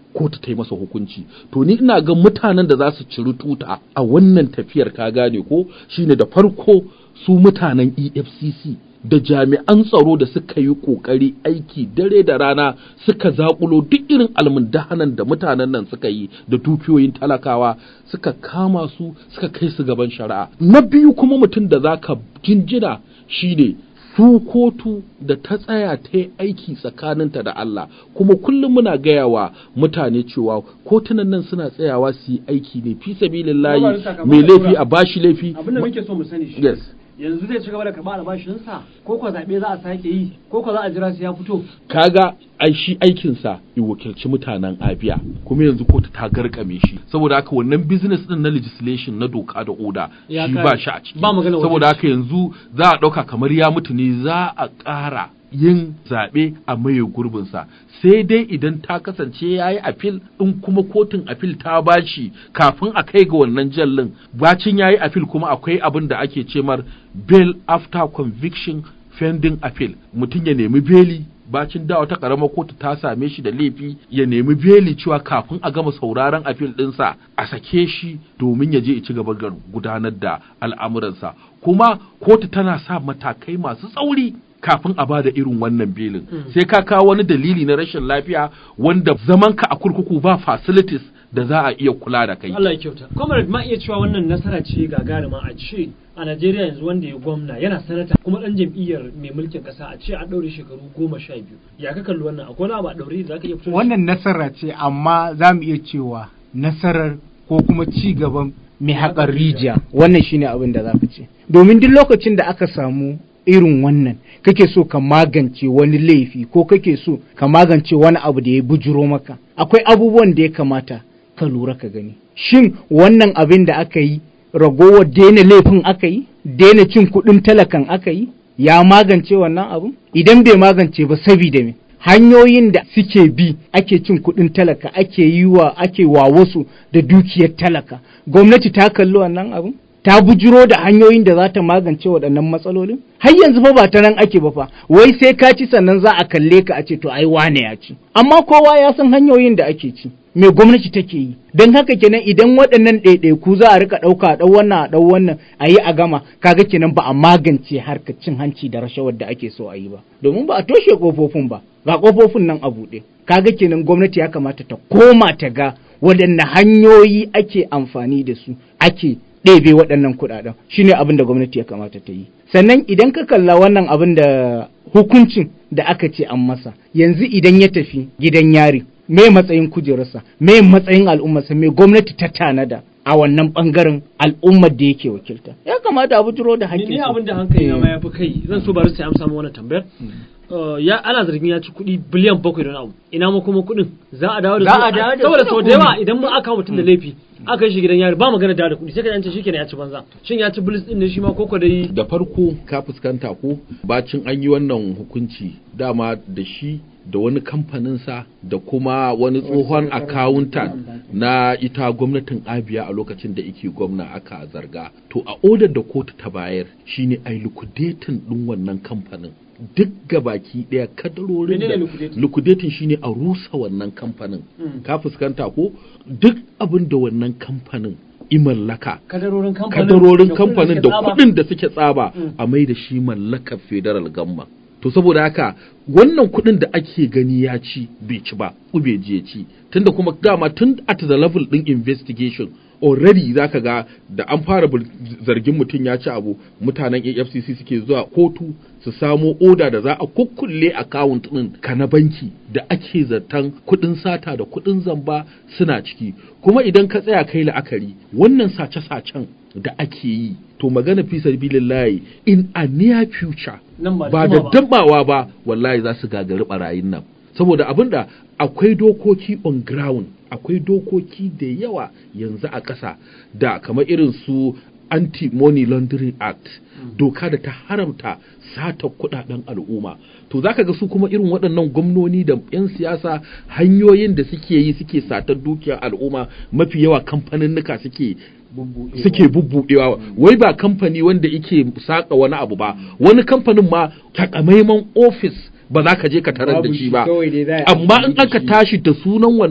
kotu ta yi masa hukunci to ni ina ga mutanen da za su ciri tuta a wannan tafiyar ka gane ko shine da farko su mutanen EFCC da jami'an tsaro da suka yi kokari aiki dare da rana suka zakulo duk irin almundahanan da mutanen nan suka yi da dukiyoyin talakawa suka kama su suka kai su gaban shari'a na biyu kuma mutum da zaka jinjina shine su kotu da ta tsaya ta yi aiki tsakaninta da Allah kuma kullum muna gaya wa mutane cewa kotunan nan suna tsayawa su yi aiki ne fi sabilillahi mai laifi a bashi laifi abin da muke so mu sani shi yes yanzu zai ci gaba da karɓar albashinsa ko ko zaɓe za a sake yi ko ko za a jira sai ya fito kaga ai shi aikinsa ya wakilci mutanen abia kuma yanzu kotu ta garkame shi saboda haka wannan business din na legislation na doka da oda Ya shi kare. ba shi a ciki Ba magana saboda wakilci. haka yanzu za a ɗauka kamar ya mutu ne za a ƙara yin zaɓe a maye gurbinsa sai dai idan ta kasance ya yi afil in kuma kotun afil ta bashi kafin a kai ga wannan jallin bacin ya yi afil kuma akwai abin da ake ce mar bail after conviction pending appeal mutum ya nemi beli bacin da wata karamar kotu ta same shi da laifi ya nemi beli cewa kafin a gama sauraron appeal ɗinsa a sake shi domin ya je ya ci gaba da gudanar da al'amuransa kuma kotu tana sa matakai masu tsauri kafin a bada irin wannan belin sai ka kawo wani dalili na rashin lafiya wanda zamanka a kurkuku ba facilities da za a iya kula da kai Allah ya kyauta comrade ma iya cewa wannan nasara ce gagarima a ce a Najeriya yanzu wanda ya gwamna yana sanata kuma dan jam'iyyar mai mulkin kasa a ce an daure shekaru goma sha biyu ya ka kalli wannan akwai wani abu a daure da zaka iya fito da shi? wannan nasara ce amma za mu iya cewa nasarar ko kuma ci gaban mai haƙar rijiya wannan shine abin da za ka ce domin duk lokacin da aka samu irin wannan kake so ka magance wani laifi ko kake so ka magance wani abu da ya bujuro maka akwai abubuwan da ya kamata ka lura ka gani shin wannan abin da aka yi ragowar daina laifin aka yi daina cin kuɗin talakan aka yi ya magance wannan abin idan bai magance ba sabida me hanyoyin da suke bi ake cin kuɗin talaka ake yi wa ake wa wasu da dukiyar talaka gwamnati ta kalli wannan abin ta bujiro da hanyoyin da za ta magance waɗannan matsalolin har yanzu fa ba ta nan ake ba fa wai sai ka ci sannan za a kalle ka a ce to ai wane ya ci amma kowa ya san hanyoyin da ake ci me gwamnati take yi don haka kenan idan waɗannan ɗaiɗaiku za a rika ɗauka a ɗau wannan a ɗau wannan a yi a gama kaga kenan ba a magance harkar cin hanci da rashawar da ake so a yi ba domin ba a toshe ƙofofin ba ga ƙofofin nan a buɗe kaga kenan gwamnati ya kamata ta koma ta ga waɗanne hanyoyi ake amfani da su ake ɗebe waɗannan kuɗaɗen shine abin da gwamnati ya kamata ta yi sannan idan ka kalla wannan abin da hukuncin da aka ce an masa yanzu idan ya tafi gidan yari me matsayin kujerarsa me matsayin al'ummarsa me gwamnati ta tanada a wannan bangaren al'ummar da yake wakilta ya kamata a bujiro da ni hakkin ni abin da hankali na ma ya fi kai zan so bari sai amsa min wannan tambayar Uh, ya ana zargin ya ci kuɗi biliyan bakwai da wani abu ina ma kuma kuɗin za a dawo da Za su a dawo da saboda su sau da da yawa kuɗi. idan mun aka mutum da laifi aka yi shi gidan yari ba magana dawo da kuɗi sai ka yance shi kenan ya ci banza shin ya ci bilis din ne shi ma koko dai da farko ka fuskanta ko bacin an yi wannan hukunci dama da shi da wani kamfaninsa da kuma wani tsohon accountant na ita gwamnatin abia a lokacin da ike gwamna aka zarga to a odar da kotu ta bayar shine ai liquidating din wannan kamfanin duk gabaki daya kadarorin Menene da liquidating? liquidating shine a rusa wannan kamfanin Mm. ka fuskanta ko duk abin da wannan kamfanin imallaka kadarorin kamfanin kadarorin da kuɗin kamfanin suke da tsaba. kuɗin da suke tsaba Mm. a mai da shi mallakar federal gamma to saboda haka wannan kuɗin da ake gani ya ci bai ci ba ko bai je ci tunda kuma dama tun at the level din investigation already zaka ga da an fara bil- zargin mutum ya ci abu mutanen AFCC suke zuwa kotu su samo oda da za a kukkulle account din ka na banki da ake zaton kuɗin sata da kuɗin zamba suna ciki kuma idan ka tsaya kai la'akari wannan sace-sacen da ake yi to magana fi sabilillahi in a near future Nan ba da ba da jima ba. dabawa ba wallahi za su gagari barayin nan saboda abinda akwai dokoki on ground akwai dokoki da yawa yanzu a ƙasa da kamar irin su anti-money laundering act doka da ta haramta sata kudaden al'umma to zaka ga su kuma irin waɗannan gwamnoni da 'yan siyasa hanyoyin da suke yi suke satar dukiyar al'umma mafi yawa kamfaninnika suke suke bubbudewa wai ba kamfani wanda yake saka wani abu ba wani kamfanin ma takamaiman ofis ba za ka je ka tarar da Babu shi shi, ba kawai dai za a yi amma amfani in da aka shi. tashi da sunan wannan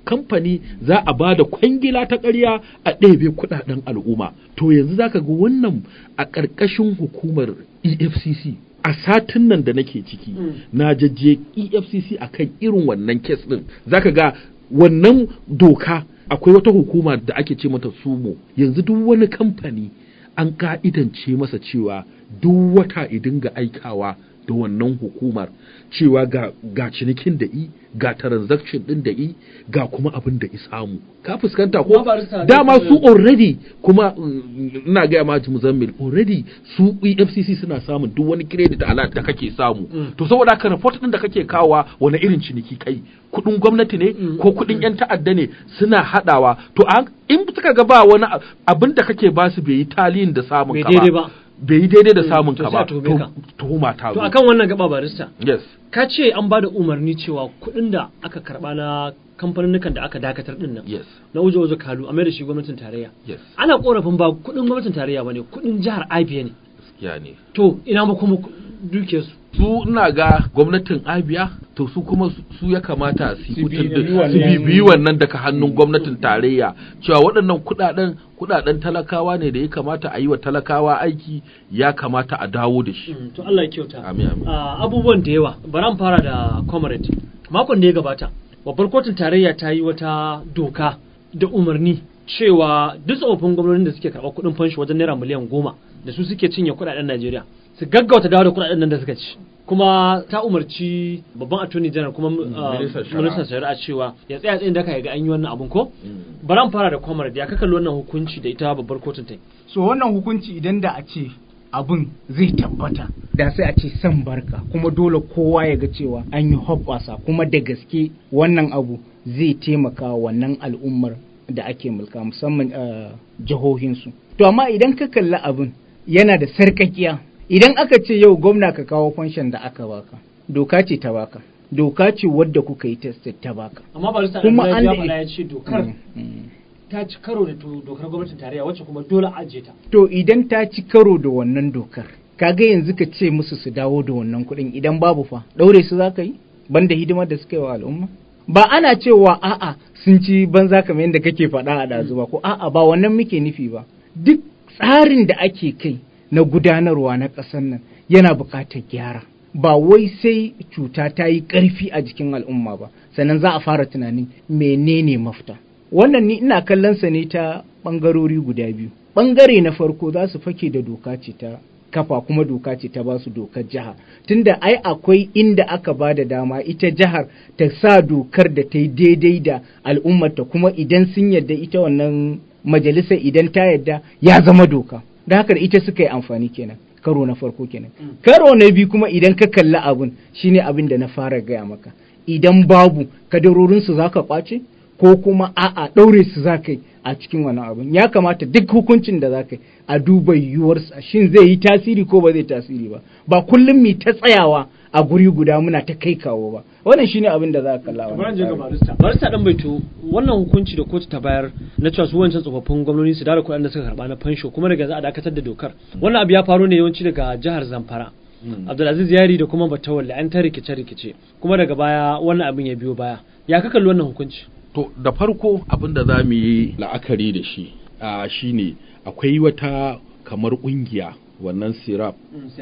kamfani za a ba da kwangila ta ƙarya a ɗebe kuɗaɗen al'umma to yanzu zaka ga wannan a ƙarƙashin hukumar efcc a satin nan da nake ciki na jajje efcc akan irin wannan kes ɗin zaka ga wannan doka akwai wata hukuma da ake ce mata sumo yanzu duk wani kamfani an ka'idance masa cewa duk wata idin ga aikawa da wannan hukumar cewa ga, ga cinikin da i ga transaction din da i ga kuma abin da i samu ka fuskanta ko Kuma barista, dama gaskiya- su already kuma mm, ina gaya ma muzammil already su EFCC suna samun duk wani credit alert da kake samu to saboda haka report din da kake kawa wani irin ciniki kai kudin gwamnati ne ko kudin yan ta'adda ne suna hadawa to an- in suka ga ba wani ab- abin da kake basu bai yi taliyin da samun Bai ka daidai ba. bai yi daidai da samun to ka sai a ba tuhume ka. to tuhuma ta to zo akan wannan gaba barista yes ka ce an ba da umarni cewa kuɗin da aka karɓa na kamfanin da aka dakatar din nan yes na uje uje kalu a mai da shi gwamnatin tarayya yes ana korafin ba kuɗin gwamnatin tarayya ba ne kuɗin jihar abia ne gaskiya ne to ina ma kuma duke su su ina ga gwamnatin abia to su kuma su- su ya kamata su Su fitar da bibiyi su wannan- bibiyi wannan daga hannun gwamnatin tarayya cewa waɗannan kuɗaɗen kuɗaɗen talakawa ne da ya kamata a yi wa talakawa aiki ya kamata a dawo da shi Mm, to Allah ya kyauta Amin, amin. Ah, abubuwan da yawa bari an fara da comrade makon da ya gabata babbar kotun tarayya ta yi wata doka da umarni cewa duk tsofaffin gwamnonin da suke karɓar kuɗin fanshi wajen naira miliyan goma da su suke cinye kuɗaɗen Najeriya su gaggauta dawo da kuɗaɗen nan da suka ci kuma ta umarci babban attorney general kuma ah, ministan shari'a. ministan shari'a cewa ya tsaya tsayin daka ya ga an yi wannan abun ko bari an fara da comrade ya ka kalli wannan hukunci da ita babbar kotun ta yi so wannan hukunci idan da a ce abin zai tabbata da sai a ce san barka kuma dole kowa ya ga cewa an yi hoɓɓasa kuma da gaske wannan abu zai taimaka wa wannan al'ummar da ake mulka musamman a jihohinsu to amma idan ka kalli abin yana da sarƙaƙiya idan aka ce yau gwamna ka kawo fanshan da aka baka doka ce ta baka doka ce wadda kuka yi test ta baka amma barista Kuma kuma an ya da- faɗa ya ce dokar Mm, mm. ta ci karo da to- dokar gwamnatin tarayya wacce kuma dole a ajiye ta To idan ta ci karo da wannan dokar, kaga yanzu ka ce musu su dawo da wannan kuɗin idan babu fa, ɗaure su za ka yi? Banda hidimar da suka yi wa al'umma? Ba ana cewa a'a sun ci banza kamar yadda kake faɗa a ɗazu ba, ko a'a ba wannan muke nufi ba. Duk tsarin da ake kai na gudanarwa na ƙasar nan yana buƙatar gyara. Ba wai sai cuta ta yi ƙarfi a jikin al'umma ba, sannan za a fara tunanin menene mafita. wannan ni ina kallon sa ne ta ɓangarori guda biyu ɓangare na farko za su fake da doka ce ta kafa kuma doka ce ta ba su dokar jiha tunda ai akwai inda aka ba da dama ita jihar ta sa dokar da ta yi daidai da al'ummarta kuma idan sun yadda ita wannan majalisar idan ta yadda ya zama doka da haka da ita suka yi amfani kenan karo na farko kenan karo na biyu kuma idan ka kalli abun shine abin da na fara gaya maka idan babu kadarorinsu za ka kwace ko kuma a'a ɗaure su za ka yi a cikin wani abin ya kamata duk hukuncin da za ka yi a duba yiwuwarsa shin zai yi tasiri ko ba zai tasiri ba ba kullum mi ta tsayawa a guri guda muna ta kai kawo ba wannan shine abin da za ka kalla bari wannan je ga tsarin. barista barista dan baito wannan hukunci da kotu ta bayar na cewa su wancan tsofaffin gwamnati su dara kuɗin da suka karba na fansho kuma daga za a dakatar da dokar wannan abu ya faru ne yawanci daga jihar Zamfara Abdulaziz Yari da kuma Batawalle an ta rikice rikice kuma daga baya wannan abin ya biyo baya ya ka kalli wannan hukunci To da farko abin da za mu yi la'akari da shi a shine akwai wata kamar ƙungiya wannan sirap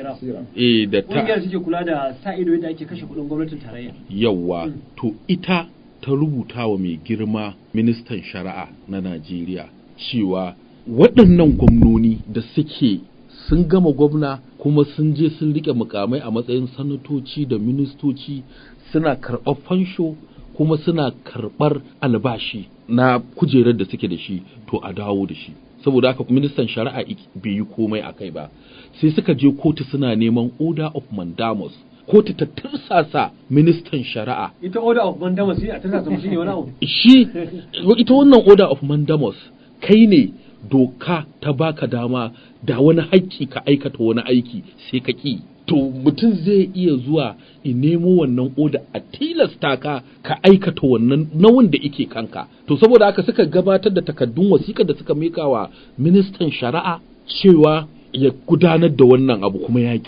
eh da ta Ƙungiyar take kula da sa ido yadda ake kashe kuɗin gwamnatin tarayya. yawa to ita ta rubuta wa mai girma ministan shari'a na Najeriya cewa waɗannan gwamnoni da suke sun gama gwamna kuma sun je sun rike mukamai a matsayin sanatoci da ministoci suna karɓar fansho kuma suna karɓar albashi na kujerar da suke da shi to a dawo da shi saboda haka ministan shari'a ik- bai yi komai a kai ba sai suka je kotu suna neman order of mandamus kotu ta tursasa ministan shari'a Ita order of mandamus sai a tana zama shine wani abu. shi ita wannan order of mandamus kai ne doka ta baka dama da wani haƙƙi ka aikata wani aiki sai ka ƙi to mutum zai iya zuwa in nemo wannan oda a tilasta ka ka aikata wannan nauyin da ike kanka to saboda haka suka gabatar da takaddun wasiƙar da suka mika wa ministan shari'a cewa ya gudanar da wannan abu kuma ya ƙi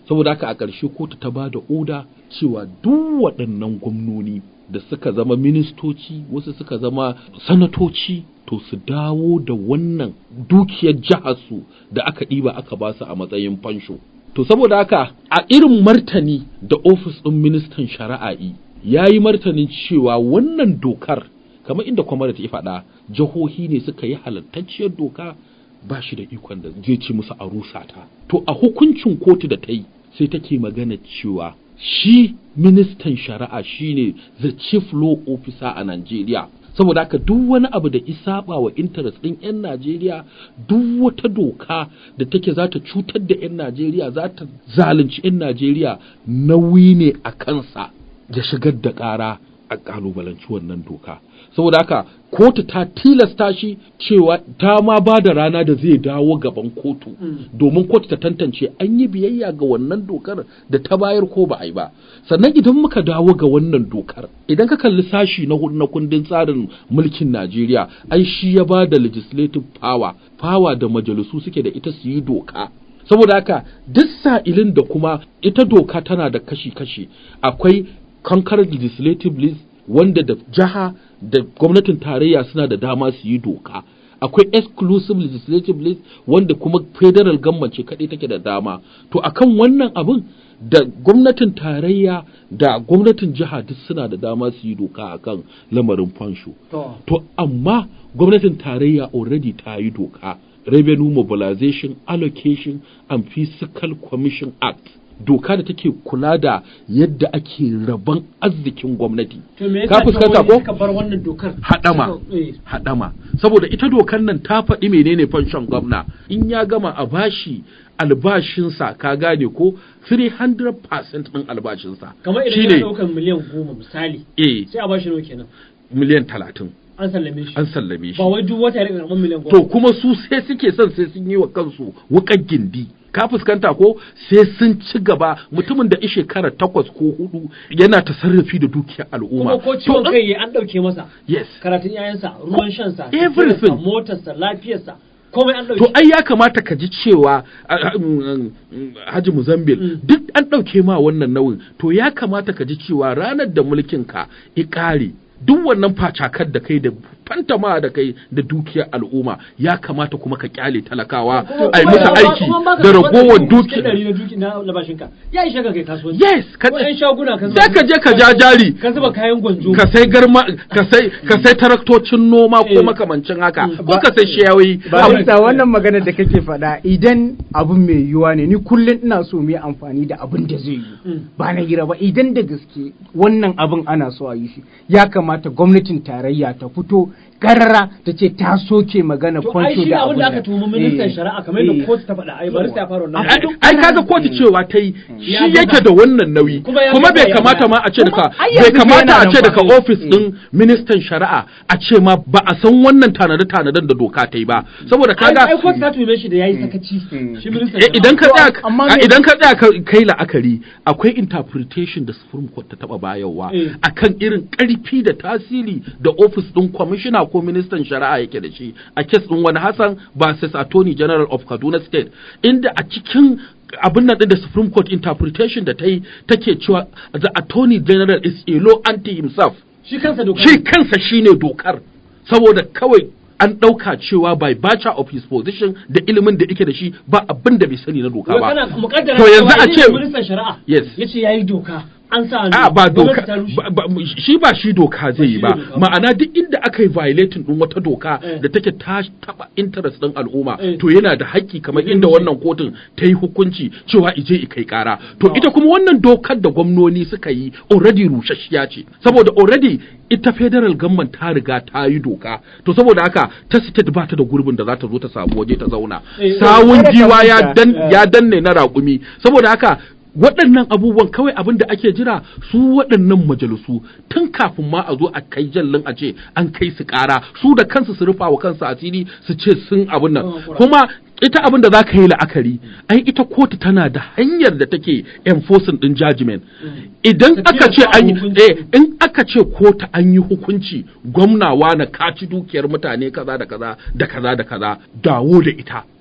saboda haka a ƙarshe kotu ta ba da oda cewa duk waɗannan gwamnoni da suka zama ministoci wasu suka zama sanatoci to su dawo da wannan dukiyar jiharsu da aka ɗiba aka ba su a matsayin fansho to saboda haka a irin martani da ofis ɗin ministan shari'a'i ya yi martanin cewa wannan dokar kamar inda kwamar ta faɗa jihohi ne suka yi halattacciyar doka ba shi da ikon da zai ci musu a rusa ta to a hukuncin kotu da ta yi sai take magana cewa shi ministan shari'a shine the chief law officer a Najeriya saboda haka duk wani abu da isaba wa interest ɗin 'yan Najeriya duk wata doka da take za ta cutar da 'yan Najeriya za ta zalunci 'yan Najeriya nauyi ne a kansa ya shigar da ƙara a ƙalubalanci wannan doka saboda haka kotu ta tilasta shi cewa ta ma ba da rana da zai dawo gaban kotu domin kotu ta tantance an yi biyayya ga wannan dokar da ta bayar ko ba a yi ba sannan idan muka dawo ga wannan dokar idan ka kalli sashi na hudu na kundin tsarin mulkin Najeriya ai shi ya ba da legislative power power da majalisu suke da ita su yi doka saboda haka duk sa'ilin da kuma ita doka tana da kashi-kashi akwai concurrent legislative list wanda da jiha da gwamnatin tarayya suna da dama su yi doka akwai exclusive legislative list wanda kuma federal government ce kaɗai take da dama to akan wannan abin da gwamnatin tarayya da gwamnatin jiha duk suna da dama su yi doka akan lamarin fansho to amma gwamnatin tarayya already ta yi doka revenue mobilization allocation and fiscal commission act doka da take kula da yadda ake rabon arzikin gwamnati To me ka yasa fuskanta ko suka bar wannan dokar? hadama Suka- eh. hadama saboda ita dokar nan ta faɗi menene fanshon gwamna in ya gama a bashi albashinsa ka gane ko 300% ɗin albashinsa Kamar idan shine ya ɗaukar miliyan goma misali eh sai a bashi nawa kenan miliyan talatin an sallame shi. an sallame shi Ba wai duk wata ya rika karɓar miliyan goma. to kuma su sai suke son sai sun yi wa kansu wuƙar gindi ka fuskanta ko sai sun ci gaba mutumin da i shekara takwas ko hudu yana tasarrafi da dukiyar al'umma kuma ko ciwon To, kai ya an ɗauke masa. yes Karatun 'ya'yansa, ruwan shansa, Everything. tafiyarsa, motarsa, lafiyarsa, komai an ɗauke. to ai ya kamata ka ji cewa a- a- mm, mm, Haji Muzambil Mm. duk an ɗauke ma wannan nauyin to ya kamata ka ji cewa ranar da mulkin ka ya ƙare duk wannan facakar da kai da fantama da kai da dukiyar al'umma ya kamata kuma ka kyale talakawa Kuma- a yi kuma musu ya- aiki kuma baka da da ragowar wannan cikin dukiya ɗari na duki na labashinka. Ya ishe ka kai kasuwanci. yes ka Ko 'yan shaguna ka sai ka je ka ja jari ka zuba kayan gwanjo. ka sai garma ka sai ka sai taraktocin noma ko Eh. makamancin haka Mm. ko ka sai shiyawoyi ba bisa wannan magana da kake faɗa idan abin mai yiwuwa ne ni kullum ina so mu yi amfani da abin da zai yi Mm. ba na gira ba idan da gaske wannan abin ana so a yi shi ya kamata gwamnatin tarayya ta fito karara ta ce ta soke magana To ai kwanto shi da abin abin da aka tuhumi ministan Eh, shari'a kamar eh. yadda kotu ta faɗa ai bari sai ya fara wannan. ai ai kaga kotu cewa ta yi shi Ya yake gaza. da wannan nauyi Kuma ya kuma gaza bai ya kamata baya. ma a ce daga Kuma ai bai yanzu kamata yana a nan ce fa. daga ofis Eh. din ministan shari'a a ce ma ba a san wannan tanade tanaden da doka ta yi ba saboda kaga ai kotu ta tuhume shi da yayi sakaci. Shi ministan Eh, idan ka To, tsaya amma a- me- idan ka tsaya ka- kai la'akari akwai interpretation da Supreme Court ta taba bayarwa Eh. akan irin karfi da tasiri da office din commissioner ko ministan shari'a yake da shi a case din wani Hassan versus Attorney General of Kaduna State inda a cikin abin nan din da Supreme Court interpretation da ta yi take cewa the Attorney General is a law unto himself Shi kansa doka. shi kansa shine dokar saboda kawai an ɗauka cewa by virtue of his position da ilimin da yake da shi ba abin da bai sani na doka Wai ba kana mukaddara To yanzu cewa a idan ce- ministan shari'a Yes. yace yayi doka an sa hannu. a ba gwamnati doka ta rushe. ba- ba- shi ba shi doka zai yi shi ba ne doka ba. ma'ana duk inda aka yi violating din wata doka Eh. da take ta taba interest din al'umma Eh. to yana da haƙƙi kamar Zai inda rushe. wannan kotun ta yi hukunci cewa ije i kai kara to ita kuma wannan dokar da gwamnoni suka yi already rusasshiya ce saboda already ita federal government ta riga ta yi doka to saboda haka ta state ba ta da gurbin da za ta zo ta samu waje ta zauna Eh, sawun kada ka giwa ya manta, dan eh. ya danne na raƙumi saboda haka waɗannan abubuwan kawai abin da ake jira su waɗannan majalisu tun kafin ma a zo a kai jallin a ce an kai su ƙara su da kansu su rufa wa kansu asiri su ce sun abin nan Oh, kura. kuma ita abin da za ka yi la'akari ai ita kotu tana da hanyar da take enforcing din judgment idan Ta aka ce tilasta an yi hukunci. eh, in aka ce kotu an yi hukunci gwamnawa na kaci dukiyar mutane kaza da kaza da kaza da kaza dawo da ita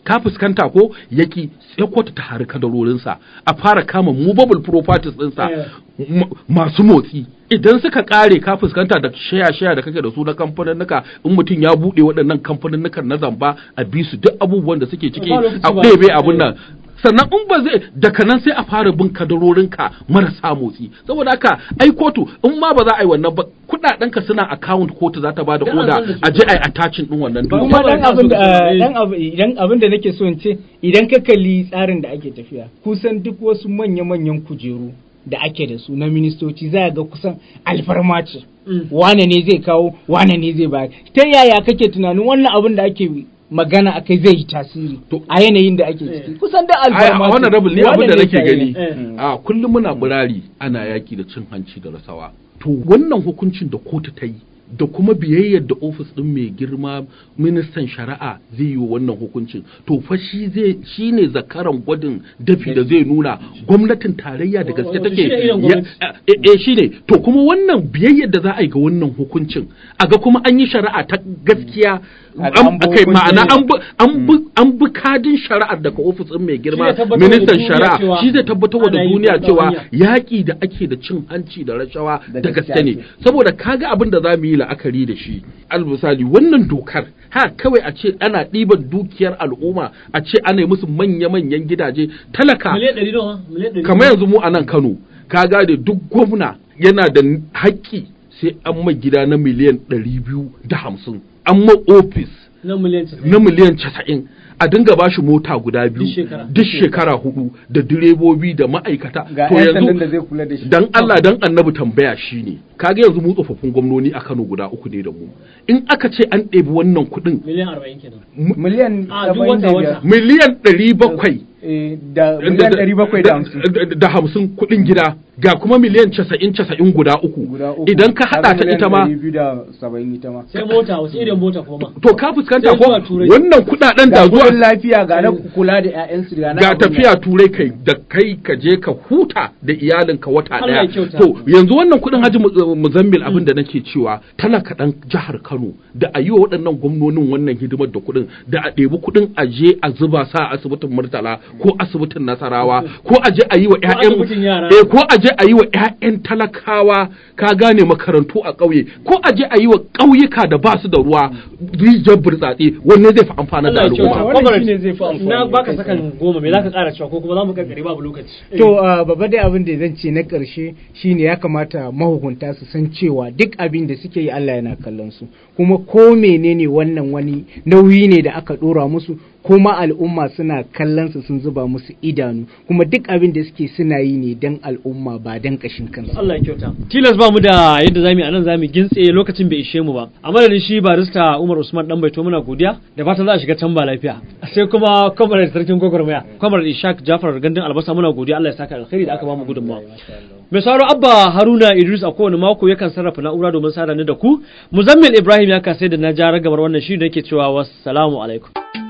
ka fuskanta ko yaki sai kotu ta hari kadarorinsa a fara kama movable properties ɗinsa m- masu motsi idan suka kare ka fuskanta da shaya shaya da kake da su na kamfanin in mutum ya buɗe waɗannan kamfanin na zamba a bi su duk abubuwan da suke ciki Ba lokaci a ba. ɗebe abun nan sannan in ba zai daga nan sai a fara bin kadarorinka marasa motsi saboda haka ai kotu in ma ba za a yi wannan ba kuɗaɗenka suna account kotu za ta ba da Dan an oda san da su. a je a yi attaching ɗin wannan Ba- dukiya. kuma dan ba- abin da ba- eh, dan abu idan abin da nake so in ce idan ka kalli tsarin da ake tafiya kusan duk wasu manya-manyan kujeru da ake da su na ministoci za ga kusan alfarma ce Mm. wane ne zai kawo wane ne zai bayar ta yaya kake tunanin wannan abin da ake magana akai zai yi tasiri To- a yanayin da ake ciki kusan da Ai, alfarma a wannan rabin ne Wane abin da ne nake zai yi? gani Eh. a kullum muna burari ana yaki da cin hanci da rasawa to wannan hukuncin da kotu ta yi da kuma biyayyar da ofis ɗin mai girma ministan shari'a zai yi wa wannan hukuncin to fa shi zai shi ne zakaran gwadin dafi da zai nuna gwamnatin tarayya da gaske Wato take shi ne irin ya- gwamnati. eh eh, shi ne to kuma wannan biyayyar da za a yi ga wannan hukuncin a ga kuma an yi shari'a ta gaskiya A ga an bi kai ma'ana hukuncin. an bi an bi an bi kadin shari'ar daga ofis ɗin mai girma Shi zai tabbatar wa da ministan duniya shari'a cewa shi zai tabbatar wa da ana yi duniya ta cewa hanya. yaƙi da ake da cin hanci da rashawa Da da gaskiya gaske ne ake. saboda kaga abin da za mu yi la'akari da shi almisali wannan dokar ha kawai a ce ana ɗiban dukiyar al'umma a ce ana yi musu manya-manyan gidaje talaka miliyan ɗari nawa miliyan ɗari kamar yanzu mu a nan Kano ka gane duk gwamna yana da haƙƙi sai an mai gida na miliyan ɗari biyu da hamsin an ma ofis na miliyan casa'in. na miliyan casa'in a dinga ba shi mota guda biyu Duk shekara. duk shekara hudu da direbobi da ma'aikata ga to 'yan sandan yanzu da zai kula da shi dan Allah dan annabi tambaya shine kaga yanzu mu tsofaffin gwamnoni a Kano guda uku ne da mu in aka ce an ɗebi wannan kuɗin miliyan arba'in kenan miliyan A, duk saba'in da wata- biyar wata. miliyan ɗari bakwai Eh, da miliyan ɗari bakwai da hamsin da- da hamsin kuɗin gida ga kuma miliyan casa'in casa'in guda uku guda uku idan ka haɗa ta ita ma biyu da saba'in ita ma sai mota wasu irin mota kuma ma to ka fuskanta Sai ko zuwa Turai. wannan kuɗaɗen da ga zuwa kudin lafiya ga na kula da 'ya'yansu ga na ga abin tafiya turai kai da kai ka je ka huta da iyalinka wata Allah daya ya kyauta. to yanzu wannan kudin haji Mu- muzammil abin da nake cewa talaka dan jihar Kano da a yi wa waɗannan gwamnonin wannan hidimar da kudin da a ɗebi kudin a je a zuba sa a asibitin Murtala ko asibitin Nasarawa ko a je a yi wa asibitin yara. ƴaƴan eh ko a je a yi wa ƴaƴan talakawa ka gane makarantu a ƙauye ko a je a yi wa ƙauyuka da ba su da ruwa rijiyar burtsatse wanne zai fi amfana da Allah ya kyauta al'umma wannan Comrade, shine zai fi amfani. na baka sakan goma me zaka ƙara cewa ko kuma za mu karkare babu lokaci To uh, babba dai abin da zan ce na ƙarshe shine ya kamata mahukunta su san cewa duk abin da suke yi Allah yana kallon su kuma ko menene wannan wani nauyi ne da aka ɗora musu kuma al'umma suna kallon su sun zuba musu idanu kuma duk abin da suke suna yi ne dan al'umma ba dan kashin kansu Allah ya kyauta. Tilas ba mu da yadda zamu yi anan zamu gintse lokacin bai ishe mu ba. A madadin shi barista Umar Usman dan baito muna godiya da fatan za a shiga can ba lafiya. Sai kuma Comrade Sarkin Gogormaya, Comrade Ishaq Jafar Gandun Albasa muna godiya Allah ya saka alkhairi da aka ba mu gudunmawa. Mai sauraro Abba Haruna Idris a kowane mako yakan sarrafa na'ura domin sada ni da ku. Muzammil Ibrahim ya kasai da na ja ragamar wannan shi da yake cewa wassalamu alaikum.